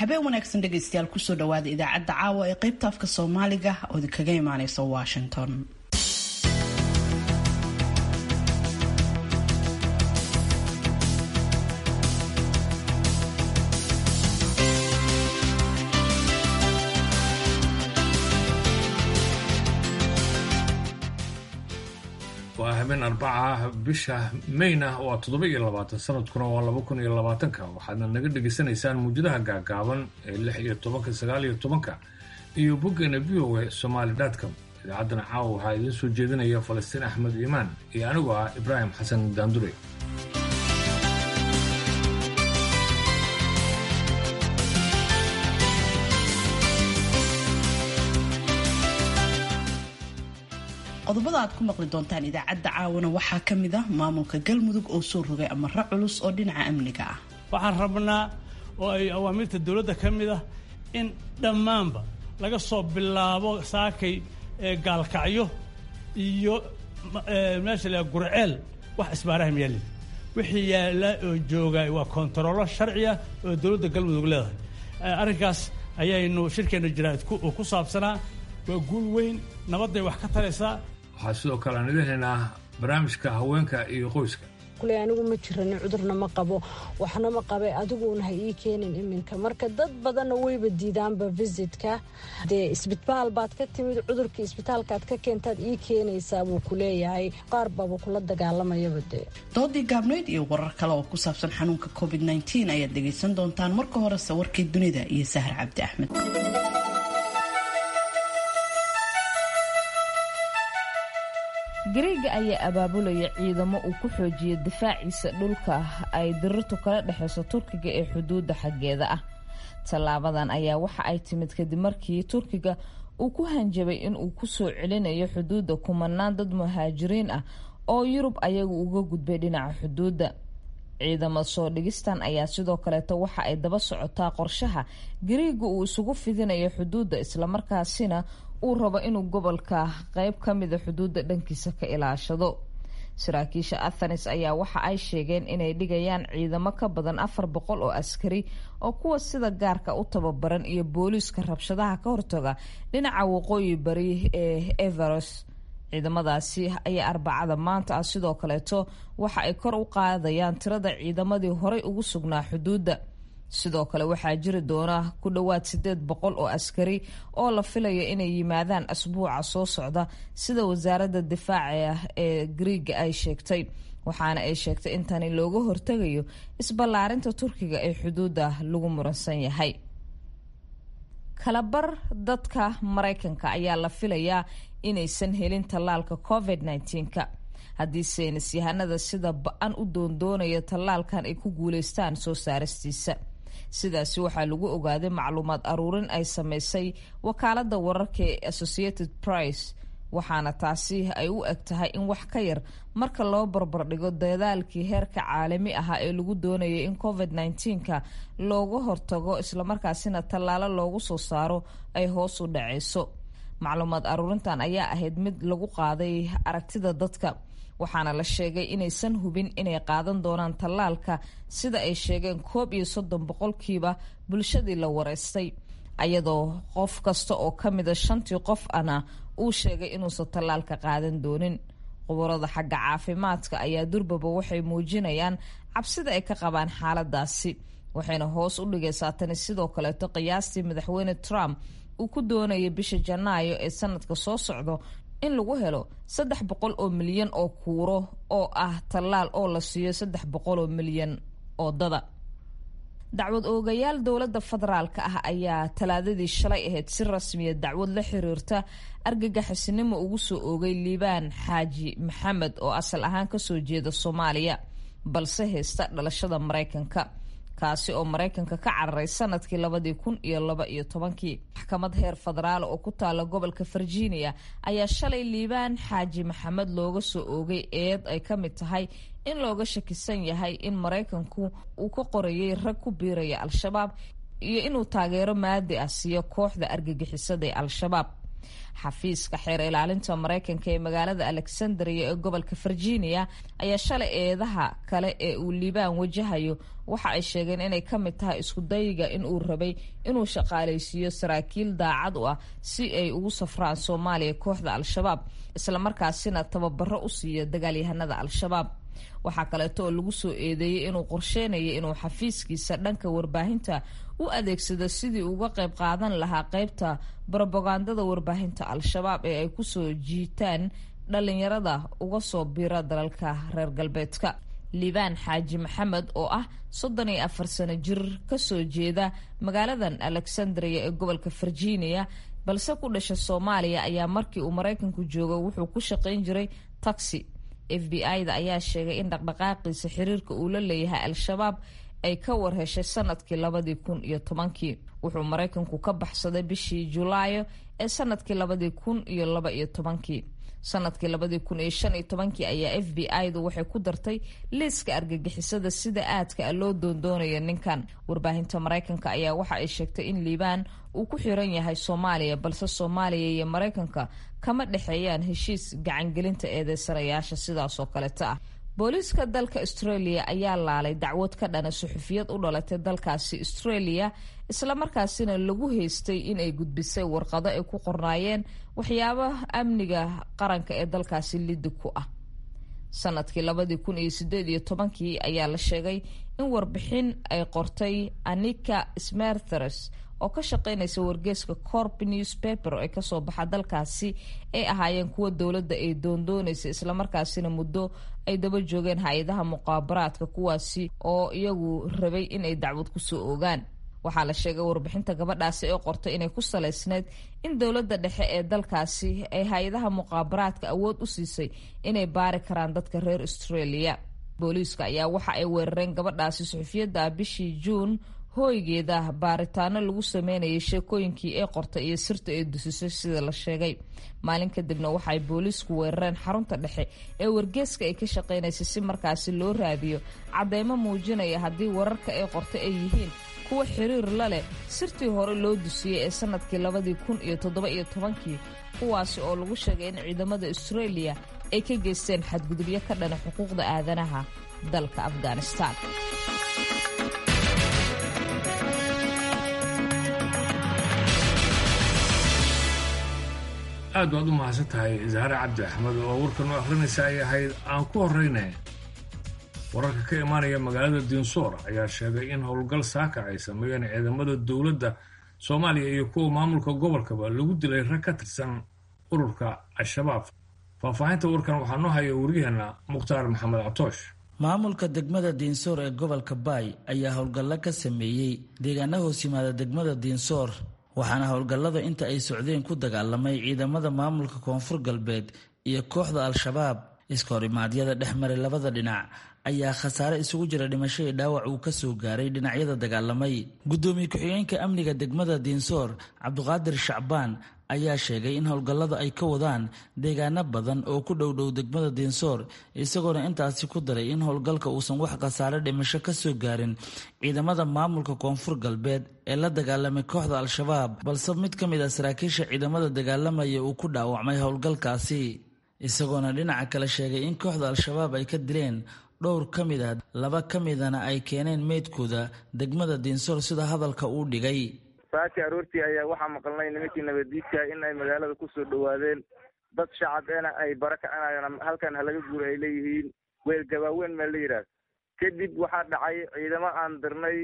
habeen wanaagsan dhegaystayaal kusoo dhawaada idaacadda caawa ee qaybta afka soomaaliga oo idinkaga imaaneysa washington waa habeen arbaca bisha mayna waa toddoba iyo labaatan sanadkuna waa laba kun iyo labaatanka waxaadna naga dhegaysanaysaan muujadaha gaagaaban ee lix iyo tobanka sagaal iyo tobanka iyo boggeena v o a somaali dotcom idaacaddana caawa waxaa idiin soo jeedinaya falastiin axmed iimaan iyo anigoo ah ibraahim xasan daandure qodobada aad ku maqli doontaan idaacadda caawana waxaa ka mid ah maamulka galmudug oo soo rogay amaro culus oo dhinaca amniga ah waxaan rabnaa oo ay awaamirta dowladda ka mid ah in dhammaanba laga soo bilaabo saakay gaalkacyo iyo meesha la gurceel wax isbaaraha miyaalid wixii yaalla oo jooga waa kontaroolo sharciya oo dowladda galmudug leedahay arrinkaas ayaynu shirkeenna jaraa'id ku saabsanaa waa guul weyn nabadday wax ka taraysaa waxaa sidoo kale aan idin haynaa barnaamijka haweenka iyo qoyska kule anigu ma jirani cudurna ma qabo waxna ma qabe adiguuna ha ii keenin iminka marka dad badanna wayba diidaanba visitka dee isbitaal baad ka timid cudurkii isbitaalkaad ka keentaad ii keenaysaa buu ku leeyahay qaar baaba kula dagaalamayaba dee doodii gaabnayd iyo warar kale oo ku saabsan xanuunka covid nteen ayaad dhegaysan doontaan marka horese warkii dunida iyo sahar cabdi axmed gariega ayaa abaabulaya ciidamo uu ku xoojiyo difaaciisa dhulka ay dirirtu kala dhexayso turkiga ee xuduudda xaggeeda ah tallaabadan ayaa waxa ay timid kadib markii turkiga uu ku hanjabay inuu ku soo celinayo xuduudda kumanaan dad muhaajiriin ah oo yurub ayagu uga gudbay dhinaca xuduudda ciidamo soo dhigistan ayaa sidoo kaleeto waxa ay daba socotaa qorshaha gariega uu isugu fidinayo xuduudda islamarkaasina uu rabo inuu gobolka qeyb ka mida xuduudda dhankiisa ka ilaashado saraakiisha athanis ayaa waxa ay sheegeen inay dhigayaan ciidamo ka badan afar boqol oo askari oo kuwa sida gaarka u tababaran iyo booliiska rabshadaha ka hortaga dhinaca waqooyi bari ee everos ciidamadaasi ayaa arbacada maanta ah sidoo kaleeto waxa ay kor u qaadayaan tirada ciidamadii horay ugu sugnaa xuduudda sidoo kale waxaa jiri doona ku dhowaad sideed boqol oo askari oo la filaya inay yimaadaan asbuuca soo socda sida wasaaradda difaaca ee griiga ay sheegtay waxaana ay sheegtay in tani looga hortegayo isballaarinta turkiga ee xuduudda lagu muransan yahay kalabar dadka maraykanka ayaa la filayaa inaysan helin tallaalka covid -19ka haddii saynis yahanada sida ba-an u doondoonaya tallaalkan ay ku guuleystaan soo saaristiisa sidaasi waxaa lagu ogaaday macluumaad aruurin ay sameysay wakaalada wararka ee associated price waxaana taasi ay u eg tahay in wax ka yar marka loo barbardhigo dadaalkii heerka caalami ahaa ee lagu doonayay in covid -19ka looga hortago islamarkaasina tallaalo loogu soo saaro ay hoos u dhaceyso macluumaad aruurintan ayaa ahayd mid lagu qaaday aragtida dadka waxaana la sheegay inaysan hubin inay qaadan doonaan tallaalka sida ay sheegeen koob iyo soddon boqolkiiba bulshadii la wareystay ayadoo qof kasta oo ka mida shantii qof ana uu sheegay inuusan tallaalka qaadan doonin qubarada xagga caafimaadka ayaa durbaba waxay muujinayaan cabsida ay ka qabaan xaaladaasi waxayna hoos u dhigaysaa tani sidoo kaleeto qiyaastii madaxweyne trump uu ku doonaya bisha janaayo ee sanadka soo socdo in lagu helo saddex boqol oo milyan oo kuuro oo ah tallaal oo la siiyo saddex boqol oo milyan oo dada dacwad oogayaal dowladda federaalka ah ayaa talaadadii shalay ahayd si rasmiya dacwad la xiriirta argagaxisnimo ugu soo oogay liibaan xaaji maxamed oo asal ahaan kasoo jeeda soomaaliya balse haysta dhalashada maraykanka kaasi oo maraykanka ka cararay sanadkii labadii kun iyo laba iyo tobankii maxkamad heer federaal oo ku taala gobolka virginia ayaa shalay liibaan xaaji maxamed looga soo oogay eed ay ka mid tahay in looga shakisan yahay in maraykanku uu ka qorayay rag ku biiraya al-shabaab iyo inuu taageero maadi ah siiyo kooxda argagixisada ee al-shabaab xafiiska xeer ilaalinta maraykanka ee magaalada alexandria ee gobolka virginia ayaa shalay eedaha kale ee uu liibaan wajahayo waxa ay sheegeen inay ka mid tahay iskudayiga in uu rabay inuu shaqaalaysiiyo saraakiil daacad u ah si ay ugu safraan soomaaliya kooxda al-shabaab islamarkaasina tababaro u siiyo dagaalyahanada al-shabaab waxaa kaleeto oo lagu soo eedeeyey inuu qorsheynaya inuu xafiiskiisa dhanka warbaahinta u adeegsado sidii uga qayb qaadan lahaa qeybta brobagandada warbaahinta al-shabaab ee ay kusoo jiitaan dhalinyarada uga soo bira dalalka reer galbeedka liibaan xaaji maxamed oo ah soddon iyo afar sano jir kasoo jeeda magaaladan alexandria ee gobolka virginia balse ku dhasha soomaaliya ayaa markii uu maraykanku joogo wuxuu ku shaqayn jiray taxi f b i-da ayaa sheegay in dhaqdhaqaaqiisa xiriirka uu la leeyahay al-shabaab ay ka warheshay sanadkii labadii kun iyo tobankii wuxuu maraykanku ka baxsaday bishii julaayo ee sanadkii labadii kun iyo laba iyo tobankii sanadkii labadii kun iyo shan iyo tobankii ayaa f b i-du waxay ku dartay liiska argagixisada sida aadka a loo doondoonayo ninkan warbaahinta maraykanka ayaa waxa ay sheegtay in liibaan uu ku xiran yahay soomaaliya balse soomaaliya iyo maraykanka kama dhexeeyaan heshiis gacangelinta eedeysanayaasha sidaasoo kaleta ah booliiska dalka australia ayaa laalay dacwad ka dhana suxufiyad u dhalatay dalkaasi australia islamarkaasina lagu haystay inay gudbisay warqado ay ku qornaayeen waxyaaba amniga qaranka ee dalkaasi lidi ku ah sanadkii labadii kun iyo sideed iyo tobankii ayaa la sheegay in warbixin ay qortay anika smerthers oo ka shaqeynaysa wargeeska corp newspaper ee kasoo baxa dalkaasi ay ahaayeen kuwa dowladda ay doondoonaysa islamarkaasina muddo ay daba joogeen hay-adaha muqaabaraadka kuwaasi oo iyagu rabay inay dacwad kusoo ogaan waxaa la sheegay warbixinta gabadhaasi ee qortay inay ku salaysneyd in dowladda dhexe ee dalkaasi ay hay-adaha muqaabaraadka awood u siisay inay baari karaan dadka reer australia booliiska ayaa waxa ay weerareen gabadhaasi suxufiyadda bishii juun hooygeeda baaritaano lagu sameynayay sheekooyinkii ee qortay iyo sirta ee dusisay sida la sheegay maalin kadibna waxaay booliisku weerareen xarunta dhexe ee wargeeska ay ka shaqeynaysay si markaasi loo raadiyo cadeymo muujinaya haddii wararka ee qortay ay yihiin kuwa xiriir la leh sirtii hore loo dusiyey ee sanadkii labadii kun iyo toddoba iyo tobankii kuwaasi oo lagu sheegay in ciidamada australia ay ka geysteen xadgudubyo ka dhana xuquuqda aadanaha dalka afghanistan aad baad u mahadsan tahay zahre cabdi axmed oo warkan u akhrinaysa ay ahayd aan ku horrayne wararka ka imaanaya magaalada diinsoor ayaa sheegay in howlgal saaka ay sameeyeen ciidamada dowladda soomaaliya iyo kuwa maamulka gobolkaba lagu dilay rag ka tirsan ururka al-shabaab faahfaahinta warkan waxaa noo haya waryaheena mukhtaar maxamed catoosh maamulka degmada diinsoor ee gobolka baay ayaa howlgallo ka sameeyey deegaana hoos yimaada degmada diinsoor waxaana howlgallada inta ay socdeen ku dagaalamay ciidamada maamulka koonfur galbeed iyo kooxda al-shabaab iska horimaadyada dhex maray labada dhinac ayaa khasaare isugu jira dhimasho iyo dhaawac uu ka soo gaaray dhinacyada dagaalamay guddoomiye ku-xigeenka amniga degmada diinsoor cabdiqaadir shacbaan ayaa sheegay in howlgallada ay ka wadaan deegaano badan oo ku dhowdhow degmada diinsoor isagoona intaasi ku daray in howlgalka uusan wax khasaare dhimasho ka soo gaarin ciidamada maamulka koonfur galbeed ee la dagaalamay kooxda al-shabaab balse mid ka mid ah saraakiisha ciidamada dagaalamaya uu ku dhaawacmay howlgalkaasi isagoona dhinaca kale sheegay in kooxda al-shabaab ay ka dileen dhowr ka mid ah laba ka midana ay keeneen meydkooda degmada diinsoor sida hadalka uu dhigay saaki aroortii ayaa waxaa maqalnay nimankii nabadiidka in ay magaalada kusoo dhowaadeen dad shacabeena ay bara kacinayaan halkan halaga guura ay leeyihiin weel gabaaweyn maa la yidhaah kadib waxaa dhacay ciidamo aan dirnay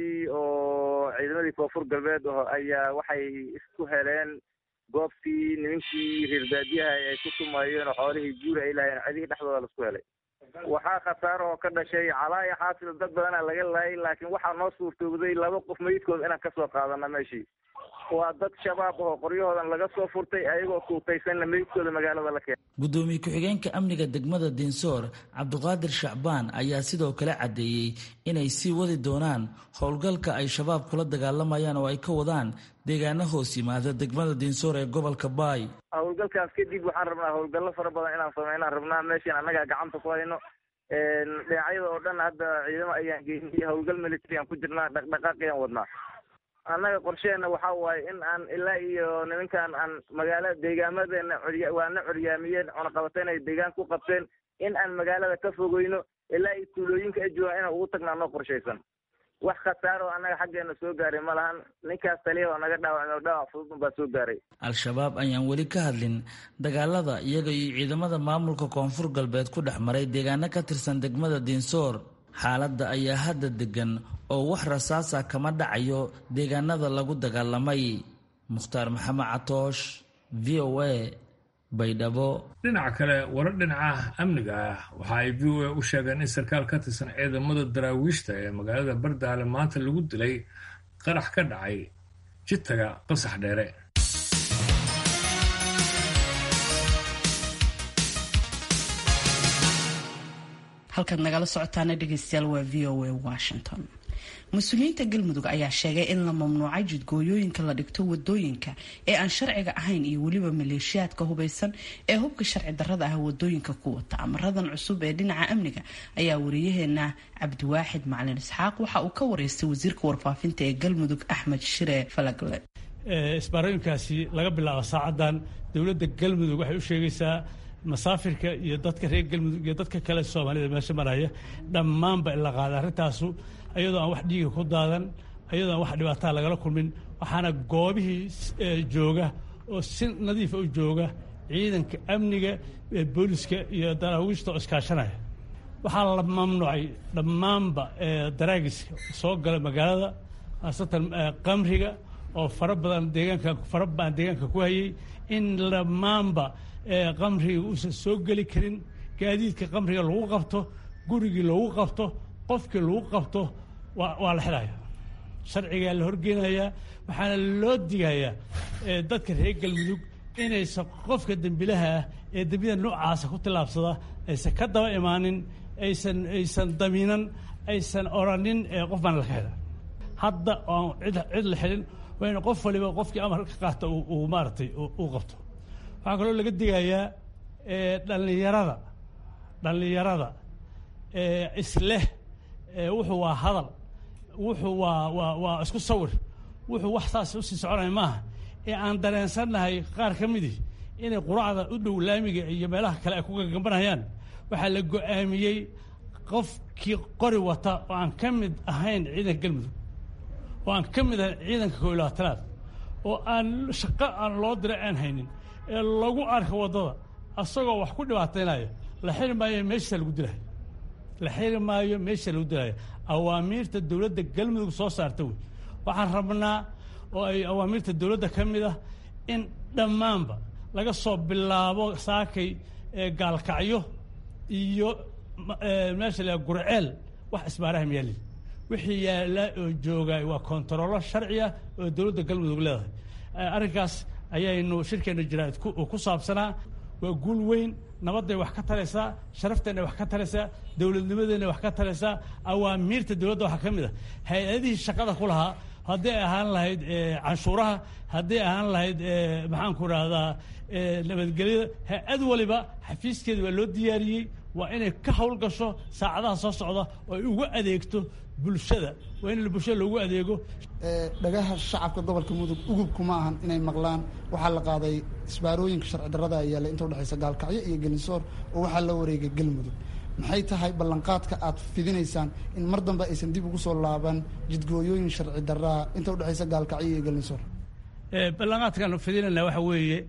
oo ciidamadii koonfur galbeed oo ayaa waxay isku heleen goobtii nimankii reer baadiyaha ay ku tumayeen oo xoolihii guura ay lahayeen cidihii dhexdooda laisku helay waxaa khasaaro oo ka dhashay calaayo xaasil dad badana laga laayay laakiin waxaa noo suurtoobday laba qof meydkooda inaan kasoo qaadana meeshii waa dad shabaab oo qoryahoodan laga soo furtay ayagoo kuutaysanna meydkooda magaalada la keenay guddoomiye ku-xigeenka amniga degmada diinsoor cabdiqaadir shacbaan ayaa sidoo kale caddeeyey inay sii wadi doonaan howlgalka ay shabaab kula dagaalamayaan oo ay ka wadaan deegaano hoos yimaada degmada diinsoor ee gobolka baay howlgalkaas kadib waxaan rabnaa howlgallo fara badan inaan sameynaan rabnaa meeshaan annagaa gacanta ku hayno dhinacyada oo dhan hadda ciidamo ayaan geynay howlgal military aan ku jirnaa dhaqdhaqaaqiyaan wadnaa annaga qorsheena waxa waaye in aan ilaa iyo nimankan aan magaala deegaamadeena corya waana coryaamiyeen cunaqabateyn ay deegaan ku qabteen in aan magaalada ka fogeyno ilaa iyo tuulooyinka ay joogaan inaan ugu tagna anoo qorshaysan wax khasaaro oo annaga xaggeena soo gaaray ma lahan ninkaas taliya oo naga dhaawacmay oo dhaawac fudud unbaa soo gaaray al-shabaab ayaan weli ka hadlin dagaalada iyaga iyo ciidamada maamulka koonfur galbeed ku dhex maray deegaano ka tirsan degmada diinsoor xaaladda ayaa hadda degan oo wax rasaasa kama dhacayo deegaanada lagu dagaalamay mukhtaar maxamed catoosh v o a baydhabo dhinaca kale warar dhinaca amniga ah waxa ay v o a u sheegeen in sarkaal ka tirsan ciidamada daraawiishta ee magaalada bardaale maanta lagu dilay qarax ka dhacay jitaga qasax dheere halkaad nagala socotaana dhegeystayaal waa v o a washington mas-uuliyiinta galmudug ayaa sheegay in la mamnuucay jidgooyooyinka la dhigto wadooyinka ee aan sharciga ahayn iyo weliba maleeshiyaadka hubeysan ee hubka sharci darrada ah wadooyinka ku wata amaradan cusub ee dhinaca amniga ayaa wariyaheena cabdiwaaxid macalin isxaaq waxa uu ka wareystay wasiirka warfaafinta ee galmudug axmed shire falagle isbaarooyinkaasi laga bilaabo saacadan dowladda galmudug waxay u sheegaysaa masaafirka iyo dadka reer galmudug iyo dadka kale soomaalida meesha maraya dhammaanba in la qaada arrintaasu ayadoo aan wax dhiiga ku daadan ayadoo aan wax dhibaataa lagala kulmin waxaana goobihii jooga oo si nadiifa u jooga ciidanka amniga booliska iyo daraawiishta oo iskaashanaya waxaa la mamnuucay dhammaanba daraagiska soo gala magaalada khaasatan qamriga oo fara badan deegaanka fara badan deegaanka ku hayay in dhammaanba qamriga uusan soo geli karin gaadiidka qamriga lagu qabto gurigii lagu qabto qofkii lagu qabto waa la xidhaya sharcigaa la horgeynayaa waxaana loo digayaa dadka reer galmudug inaysan qofka dembilaha ah ee dembiyada noocaasa ku tillaabsada aysan ka daba imaanin aysan aysan damiinan aysan oranin qof baan laka xidha hadda oan cid la xidhin waa in qof waliba qofkii amar ka qaata uu maaragtay uu qabto waxaa kaloo laga digayaa dhallinyarada dhallinyarada isleh wuxuu waa hadal wuxuu waa waa waa isku sawir wuxuu wax saas usii soconaya maaha ee aan dareensannahay qaar ka midii inay quracda u dhow laamiga iyo meelaha kale ay ku gagambanayaan waxaa la go-aamiyey qofkii qori wata oo aan ka mid ahayn ciidanka galmudug oo aan ka mid ahayn ciidanka koo iyo labaatanaad oo aan shaqo aan loo diray aan haynin ee lagu arka waddada asagoo wax ku dhibaataynaya la xiri maayo meeshiisa lagu dilayo la xiri maayo meesha lagu dilayo awaamiirta dowladda galmudug soo saarta wey waxaan rabnaa oo ay awaamiirta dowladda ka mid ah in dhammaanba laga soo bilaabo saakay gaalkacyo iyo meesha la gurceel wax isbaaraha miyaalin wixii yaalla oo jooga waa kontarollo sharci ah oo dowladda galmudug leedahay arrinkaas ayaynu shirkeenna jaraa'id ku saabsanaa waa guul weyn nabadday wax ka taraysaa sharafteenna wax ka taraysaa dowladnimadeenna wax ka taraysaa awaamiirta dowladda waxaa ka mid a hay-adihii shaqada ku lahaa hadday ahaan lahayd canshuuraha hadday ahaan lahayd maxaanku rahdaa nabadgelyada hay-ad waliba xafiiskeeda waa loo diyaariyey waa inay ka howlgasho saacadaha soo socda oo ay ugu adeegto bulshada waa in bulshada loogu adeego dhagaha shacabka gobolka mudug ugubku ma ahan inay maqlaan waxaa la qaaday isbaarooyinka sharci darrada yaalla inta udhexaysa gaalkacyo iyo gelinsoor oo waxaa la wareegay galmudug maxay tahay ballanqaadka aad fidinaysaan in mar dambe aysan dib ugu soo laaban jidgooyooyin sharci darraa inta udhexaysa gaalkacyo iyo gelinsoor ballanqaadkaanu fidinayna waxa weeye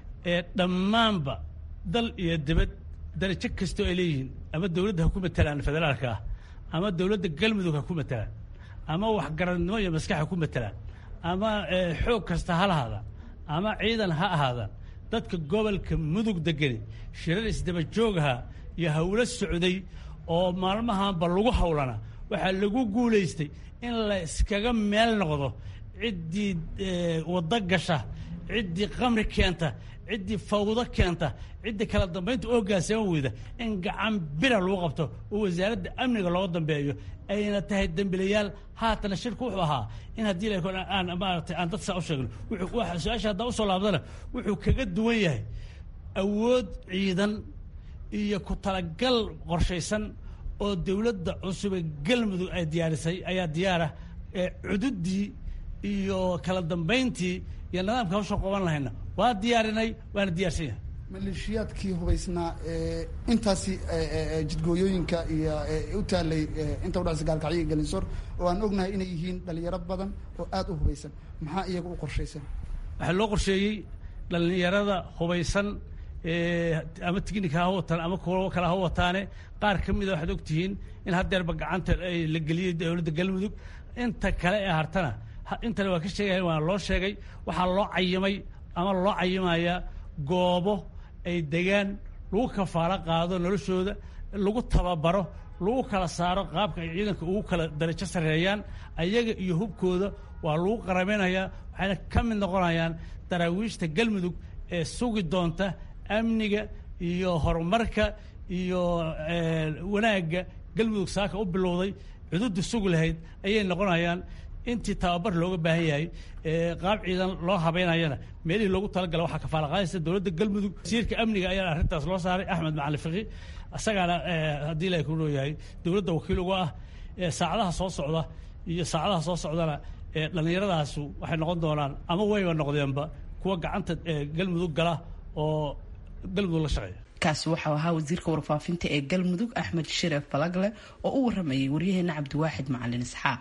dhammaanba dal iyo dibad darajo kastoo ay leeyihiin ama dowladda ha ku matelaan federaalka ah ama dowladda galmudug ha ku matelaan ama waxgaradnimo iyo maskax ha ku matelaan ama xoog kasta ha lahaadaan ama ciidan ha ahaadaan dadka gobolka mudug degani shirar isdaba joogaha iyo hawlo socday oo maalmahanba lagu hawlana waxaa lagu guulaystay in la iskaga meel noqdo ciddii waddo gasha ciddii qamri keenta ciddii fawdo keenta ciddii kala dambaynta oogaasama weyda in gacan bira lagu qabto oo wasaaradda amniga looga dambeeyo ayna tahay dembilayaal haatana shirku wuxuu ahaa in haddii la aan maaragtay aan dad saa u sheegno wuxuu su-aasha haddaa usoo laabdana wuxuu kaga duwan yahay awood ciidan iyo ku talagal qorshaysan oo dowladda cusube galmudug ay diyaarisay ayaa diyaarah cududdii iyo kala dambayntii iyo nidaamka hawsha qaban lahayna waa diyaarinay waana diyaarsan yahay maleeshiyaadkii hubaysnaa intaasi jidgooyooyinka iyo u taalay inta udhexaysa gaalkacyo iyo galinsoor oo aan ognahay inay yihiin dhalinyaro badan oo aada u hubaysan maxaa iyaga u qorshaysan waxaa loo qorsheeyey dhalinyarada hubaysan ama tignika ha wataan ama kuwo kale ha wataane qaar ka mida waxaad ogtihiin in haddeerba gacanta la geliyey dowladda galmudug inta kale ee hartana intana waa ka sheegaya waana loo sheegay waxaa loo cayimay ama loo cayimayaa goobo ay degaan lagu kafaalo qaado noloshooda lagu tababaro lagu kala saaro qaabka ay ciidanka ugu kala darajo sarreeyaan ayaga iyo hubkooda waa lagu qaramaynayaa waxayna ka mid noqonayaan daraawiishta galmudug ee sugi doonta amniga iyo horumarka iyo wanaagga galmudug saaka u bilowday cududda sugi lahayd ayay noqonayaan intii tababar looga baahan yahay qaab ciidan loo habeynayana meelihii loogu talagala waxaa kafaala qaadaysa dowladda galmudug wasiirka amniga ayaa arrintaas loo saaray axmed macalin fiqi isagaana haddii ilahay ku leeyahay dowladda wakiil uga ah saacadaha soo socda iyo saacadaha soo socdana dhallinyaradaasi waxay noqon doonaan ama wayba noqdeenba kuwa gacanta galmudug gala oo galmudug la shaqeeya kaasi waxau ahaa wasiirka warfaafinta ee galmudug axmed shiref balagle oo u waramayay waryaheena cabdiwaaxid macalin isxaaq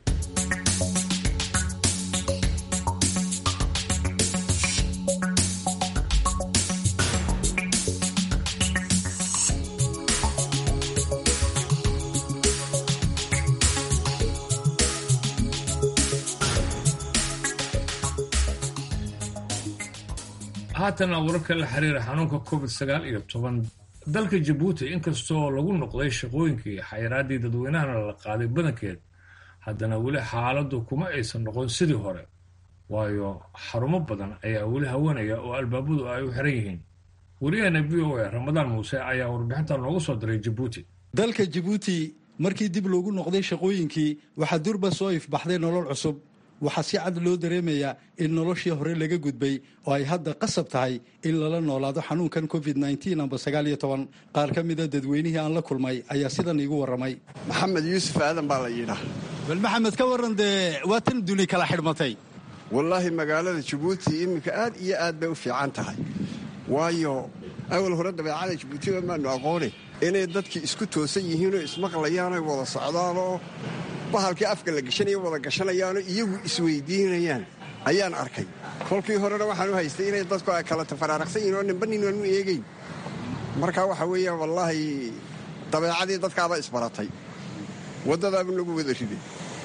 haatana wararka la xiriira xanuunka covid sagaal iyo toban dalka jabuuti inkastoo lagu noqday shaqooyinkii xayiraadii dadweynahana la qaaday badankeed haddana weli xaaladdu kuma aysan noqon sidii hore waayo xarumo badan ayaa weli haweenaya oo albaabadu ay u xiran yihiin wariyaheena v o a ramadaan muuse ayaa warbixinta noogu soo diray jabuuti dalka jabuuti markii dib loogu noqday shaqooyinkii waxaa durba soo ifbaxday nolol cusub waxaa si cad loo dareemayaa in noloshii hore laga gudbay oo ay hadda qasab tahay in lala noolaado xanuunkan covid amba sagaaliyo toban qaar ka mida dadweynihii aan la kulmay ayaa sidan iigu warramay maxamed yuusuf aadan baa la yidhaa bal maxamed ka warran dee waa tan duni kala xidhmatay wallaahi magaalada jabuuti iminka aad iyo aad bay u fiican tahay waayo awal hore dabeecada jabuutiba maanu aqoone inay dadkii isku toosan yihiinoo ismaqlayaanoo wada socdaanoo bahalkii afka la gashanayo wada gashanayaanoo iyagu isweydiinayaan ayaan arkay kolkii horena waxaan u haystay inay dadku ay kala tafaraaraqsan yihin oo ninba nin aanu eegayn markaa waxa weeyaan wallaahi dabeecadii dadkaaba isbaratay waddadaaba nagu wada riday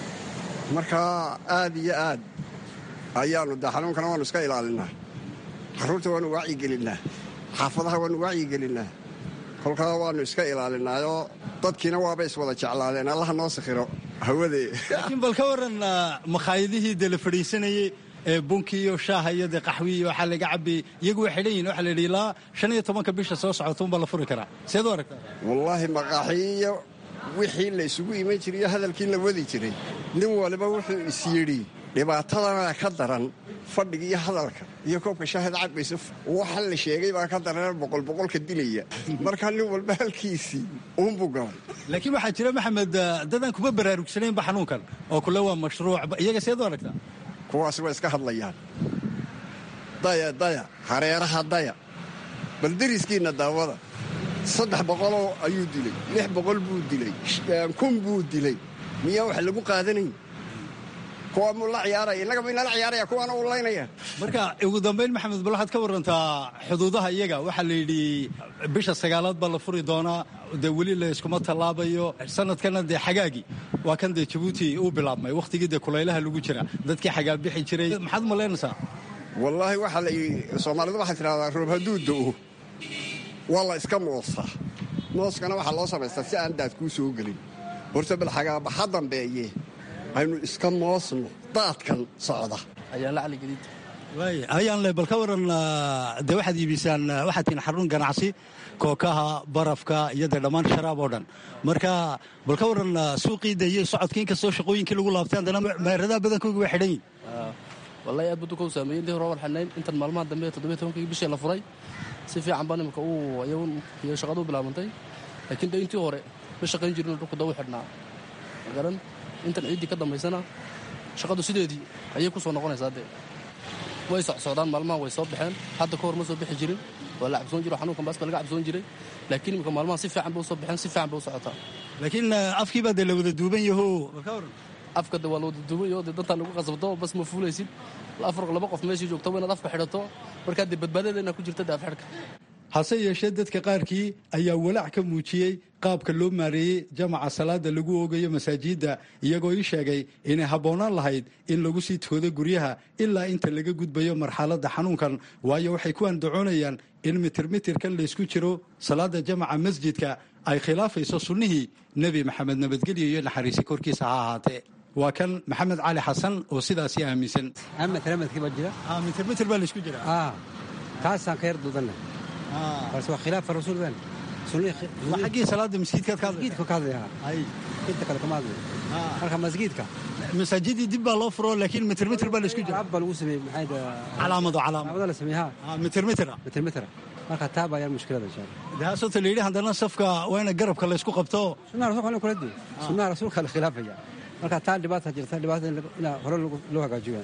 markaa aad iyo aad ayaannu de xanuunkana waannu iska ilaalinaa carruurta waannu wacyigelinaa xaafadaha waannu wacyigelinaa kolkaa waannu iska ilaalinaayoo dadkiina waaba iswada jeclaadeen allaha noo sikhiro hawadee laakiin bal ka warran makhaayadihii dee la fadhiisanayey ee bunki iyo shaaha iyo dee qaxwi iyo waxaa laga cabayey iyagu way xidhan yihin waxa la yidhi ilaa shan iyo tobanka bisha soo socota unbaa la furi karaa seed u aragtaa wallaahi maqaaxiyo wixii la isugu iman jiray iyo hadalkii la wadi jiray nin waliba wuxuu is yidhi dhibaatadana ka daran fadhiga iyo hadalka iyo koobka shaahid cabaysa waxa la sheegay baa ka daran boqol boqolka dilaya markaa nin walba halkiisii uunbuu galay laakiin waxaa jira maxamed dadaan kuma baraarugsanaynba xanuunkan oo kule waa mashruuc iyaga seed u aragtaa kuwaasi way iska hadlayaan daya daya hareeraha daya bal deriskiinna daawada saddex boqoloo ayuu dilay lix boqol buu dilay kun buu dilay miyaa wax lagu qaadanayn kuwa muu la ciyaaraya innagaba inala ciyaaraya kuwaana uu laynaya marka ugu dambayn maxamed bal waxaad ka warantaa xuduudaha iyaga waxaa la yidhi bisha sagaalaad baa la furi doonaa dee weli la iskuma tallaabayo sanadkana dee xagaagii waa kan dee jabuuti uu bilaabmay wakhtigii dee kulaylaha lagu jira dadkii xagaabixi jiray maxaad malaynaysaa wallaahi waxaa la yidhi soomaalidu waxaa tidhahdaa roob hadduu do'o waa la iska moosaa mooskana waxaa loo samaystaa si aan daad kuu soo gelin horta bal xagaabaxa dambeeye aynu iska moosno daadkan socda ayaan le bal ka waran dee waxaad iibisaan waxaad tihiin xarun ganacsi kookaha barafka iyo dee dhammaan sharaab oo dhan marka bal ka waran suuqii de iyo socodkii inkastoo shaqooyinkii lagu laabtay haddana meeradaha badankoogi waa xidhan yihin wallahi aad buu dukow saameeyey intii hore waan xidhnayn intan maalmaha dambe toddobiyo tobankii bishii la furay si fiican baa nimika uu iyagun iyo shaqadu bilaabantay laakiin de intii hore ma shaqayn jirin dhulku da u xidhnaa magaran intan ciiddii ka dambaysana shaqadu sideedii ayay ku soo noqonaysaa dee way socsocdaan maalmaha way soo baxeen hadda ka hor ma soo bixi jirin waa la cabsoon jiro xanuunkan baas baa laga cabsoon jiray laakiin imika maalmaha si fiican bay u soo baxeen si fiican bay u socotaa laakiin afkii baa dee la wada duuban yaho ka waran afka de waa la wada duuban yaho dee dantaa lagu qasabto bas ma fuulaysid afar laba qof meeshii joogto waa inaad afka xidhato markaa dee badbaadada inaad ku jirta dee afxidhka hase yeeshee dadka qaarkii ayaa walaac ka muujiyey qaabka loo maareeyey jamaca salaada lagu oogayo masaajidda iyagoo ii sheegay inay habboonaan lahayd in lagu sii toodo guryaha ilaa inta laga gudbayo marxaladda xanuunkan waayo waxay ku andacoonayaan in mitirmitirkan laysku jiro salaada jamaca masjidka ay khilaafayso sunnihii nebi maxamed nabadgelyo iyo naxariisi korkiisa ha ahaatee waa kan maxamed cali xasan oo sidaasi aaminsan mitirmitir baa laysku jira kaasaan ka yar duudanna balse waa khilaafa rasuul baan waa xaggii salaada masjidkaad ka masjidka ka hadlaya inta kale kama hadlayo marka masjidka masaajidii dib baa loo furo laakiin mitirmitir baa laysku jira ab baa lagu sameeyey maxay calaamado calaamado calaamado la sameeyey ha mitirmitira mitirmitira marka taa baa yar mushkilada insha allah daasota la yidhi haddana safka waa ina garabka laysku qabto sunnaha rasuulka kula dii sunnaha rasuulka la khilaafaya marka taa dhibaata jirta dhibaata in hore loo hagaajiyo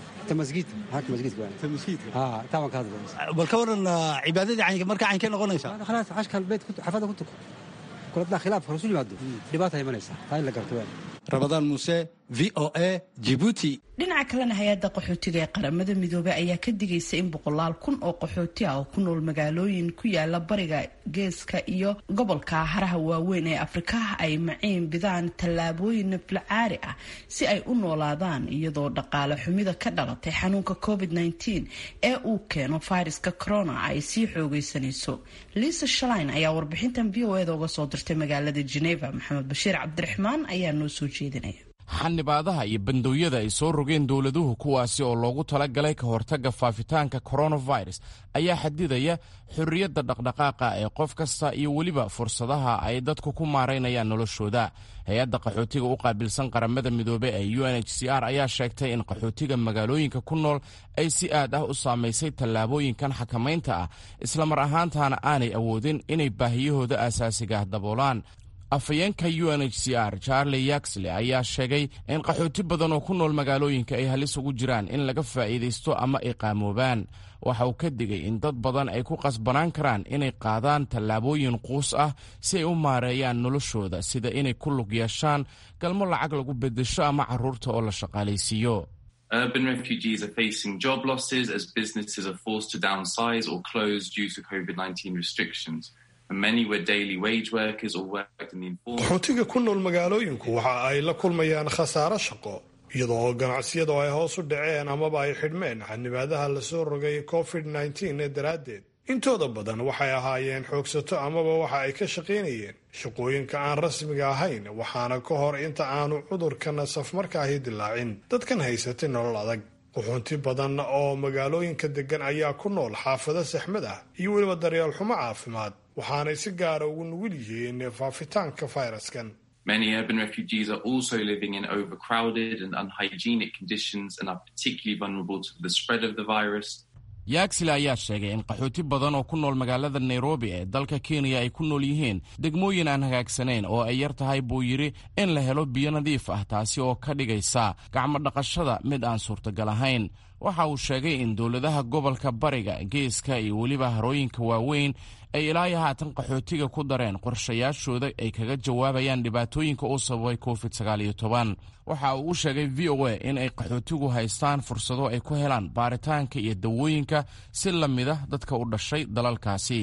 bal ka waran cibaadadii marka caynkee noqonaysaa khalaas cashka beed xafada ku tuko kuladaa khilaafka rasul yimaado dhibaata imanaysaa taa in la garto waan rabadaan muuse v o a jibuuti dhinaca kalena hay-adda qaxootiga ee qaramada midoobey ayaa ka digaysa in boqolaal kun oo qaxooti ah oo ku nool magaalooyin ku yaala bariga geeska iyo gobolka haraha waaweyn ee afrikaha ay maciin bidaan tallaabooyin naflacaari ah si ay u noolaadaan iyadoo dhaqaale xumida ka dhalatay xanuunka covid -19 ee uu keeno fayraska corona ay sii xoogeysanayso liisa shalain ayaa warbixintan v o eda uga soo dirtay magaalada geneva maxamed bashiir cabdiraxmaan ayaa noo soo jeedinaya xanibaadaha iyo bandooyada ay soo rogeen dowladuhu kuwaasi oo loogu talagalay ka hortagga faafitaanka coronavirus ayaa xadidaya xorriyadda dhaqdhaqaaqa ee qof kasta iyo weliba fursadaha ay dadku ku maaraynayaan noloshooda hay-adda qaxootiga u qaabilsan qaramada midoobe ee u n h c r ayaa sheegtay in qaxootiga magaalooyinka ku nool ay si aad ah u saamaysay tallaabooyinkan xakamaynta ah islamar ahaantaana aanay awoodin inay baahiyahooda aasaasiga ah daboolaan afhayeenka u n h c r charlie yaxley ayaa sheegay in qaxooti badan oo ku nool magaalooyinka ay halis ugu jiraan in laga faa'iidaysto ama ay qaamoobaan waxa uu ka digay in dad badan ay ku qasbanaan karaan inay qaadaan tallaabooyin quus ah si ay u maareeyaan noloshooda sida inay ku lug yeeshaan galmo lacag lagu beddesho ama carruurta oo la shaqaalaysiiyo Urban refugees are facing job losses as businesses are forced to downsize or close due to COVID 19 restrictions. qaxootiga ku nool magaalooyinku waxa ay la kulmayaan khasaaro shaqo iyadoo oo ganacsiyadu ay hoos u dhaceen amaba ay xidhmeen xanibaadaha lasoo rogay covid nteen ee daraaddeed intooda badan waxay ahaayeen xoogsato amaba waxa ay ka shaqaynayeen shaqooyinka aan rasmiga ahayn waxaana ka hor inta aanu cudurkana safmarkaahi dilaacin dadkan haysatay nolol adag qaxoonti badan oo magaalooyinka degan ayaa ku nool xaafado saxmad ah iyo weliba daryeel xumo caafimaad waxaanay si gaara ugu nugul yihiin faafitaanka fayraskan Many urban refugees are also living in overcrowded and unhygienic conditions and are particularly vulnerable to the spread of the virus. yaagsile ayaa sheegay in qaxooti badan oo ku nool magaalada nairobi ee dalka kenya ay ku nool yihiin degmooyin aan hagaagsanayn oo ay yar tahay buu yidhi in la helo biyo nadiif ah taasi oo ka dhigaysa gacmo dhaqashada mid aan suurtagal ahayn waxa uu sheegay in dowladaha gobolka bariga geeska iyo weliba harooyinka waaweyn ay ilaayo haatan qaxootiga ku dareen qorshayaashooda ay kaga jawaabayaan dhibaatooyinka uu sababay covid waxa uu u sheegay v o a in ay qaxootigu haystaan fursado ay ku helaan baaritaanka iyo dawooyinka si la mida dadka u dhashay dalalkaasi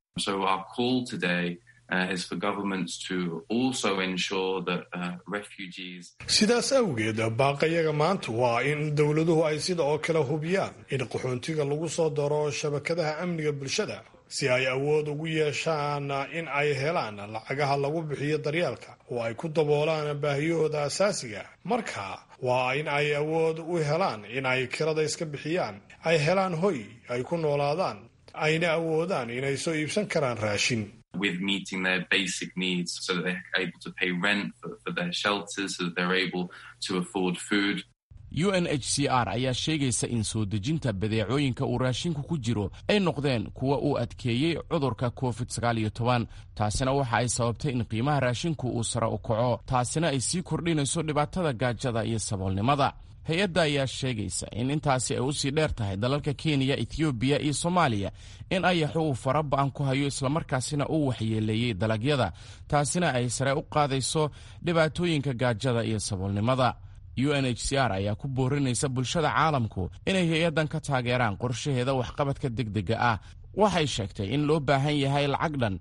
sidaas awgeed baaqayaga maanta waa in dowladuhu ay sida oo kale hubiyaan in qaxoontiga lagu soo daro shabakadaha amniga bulshada si ay awood ugu yeeshaan in ay helaan lacagaha lagu bixiyo daryeelka oo ay ku daboolaan baahiyahooda asaasiga marka waa in ay awood u helaan in ay kirada iska bixiyaan ay helaan hoy ay ku noolaadaan ayna awoodaan inay soo iibsan karaan raashin with meeting their basic needs so that they're able to pay rent for, for their shelters, so that they're able to afford food. u n h c r ayaa sheegaysa in soo dejinta badeecooyinka uu raashinku ku jiro ay noqdeen kuwa uu adkeeyey cudurka covid taasina waxa ay sababtay in qiimaha raashinku uu sare u kaco taasina ay sii kordhinayso dhibaatada gaajada iyo saboolnimada hay-adda ayaa sheegaysa in intaasi ay u sii dheer tahay dalalka kenya ethoobiya iyo soomaaliya in ayaxu uu fara ba-an ku hayo islamarkaasina uu waxyeeleeyey dalagyada taasina ay sare u qaadayso dhibaatooyinka gaajada iyo saboolnimada u n h c r ayaa ku boorinaysa bulshada caalamku inay hay-addan ka taageeraan qorshaheeda waxqabadka degdega ah waxay sheegtay in loo baahan yahay lacag dhan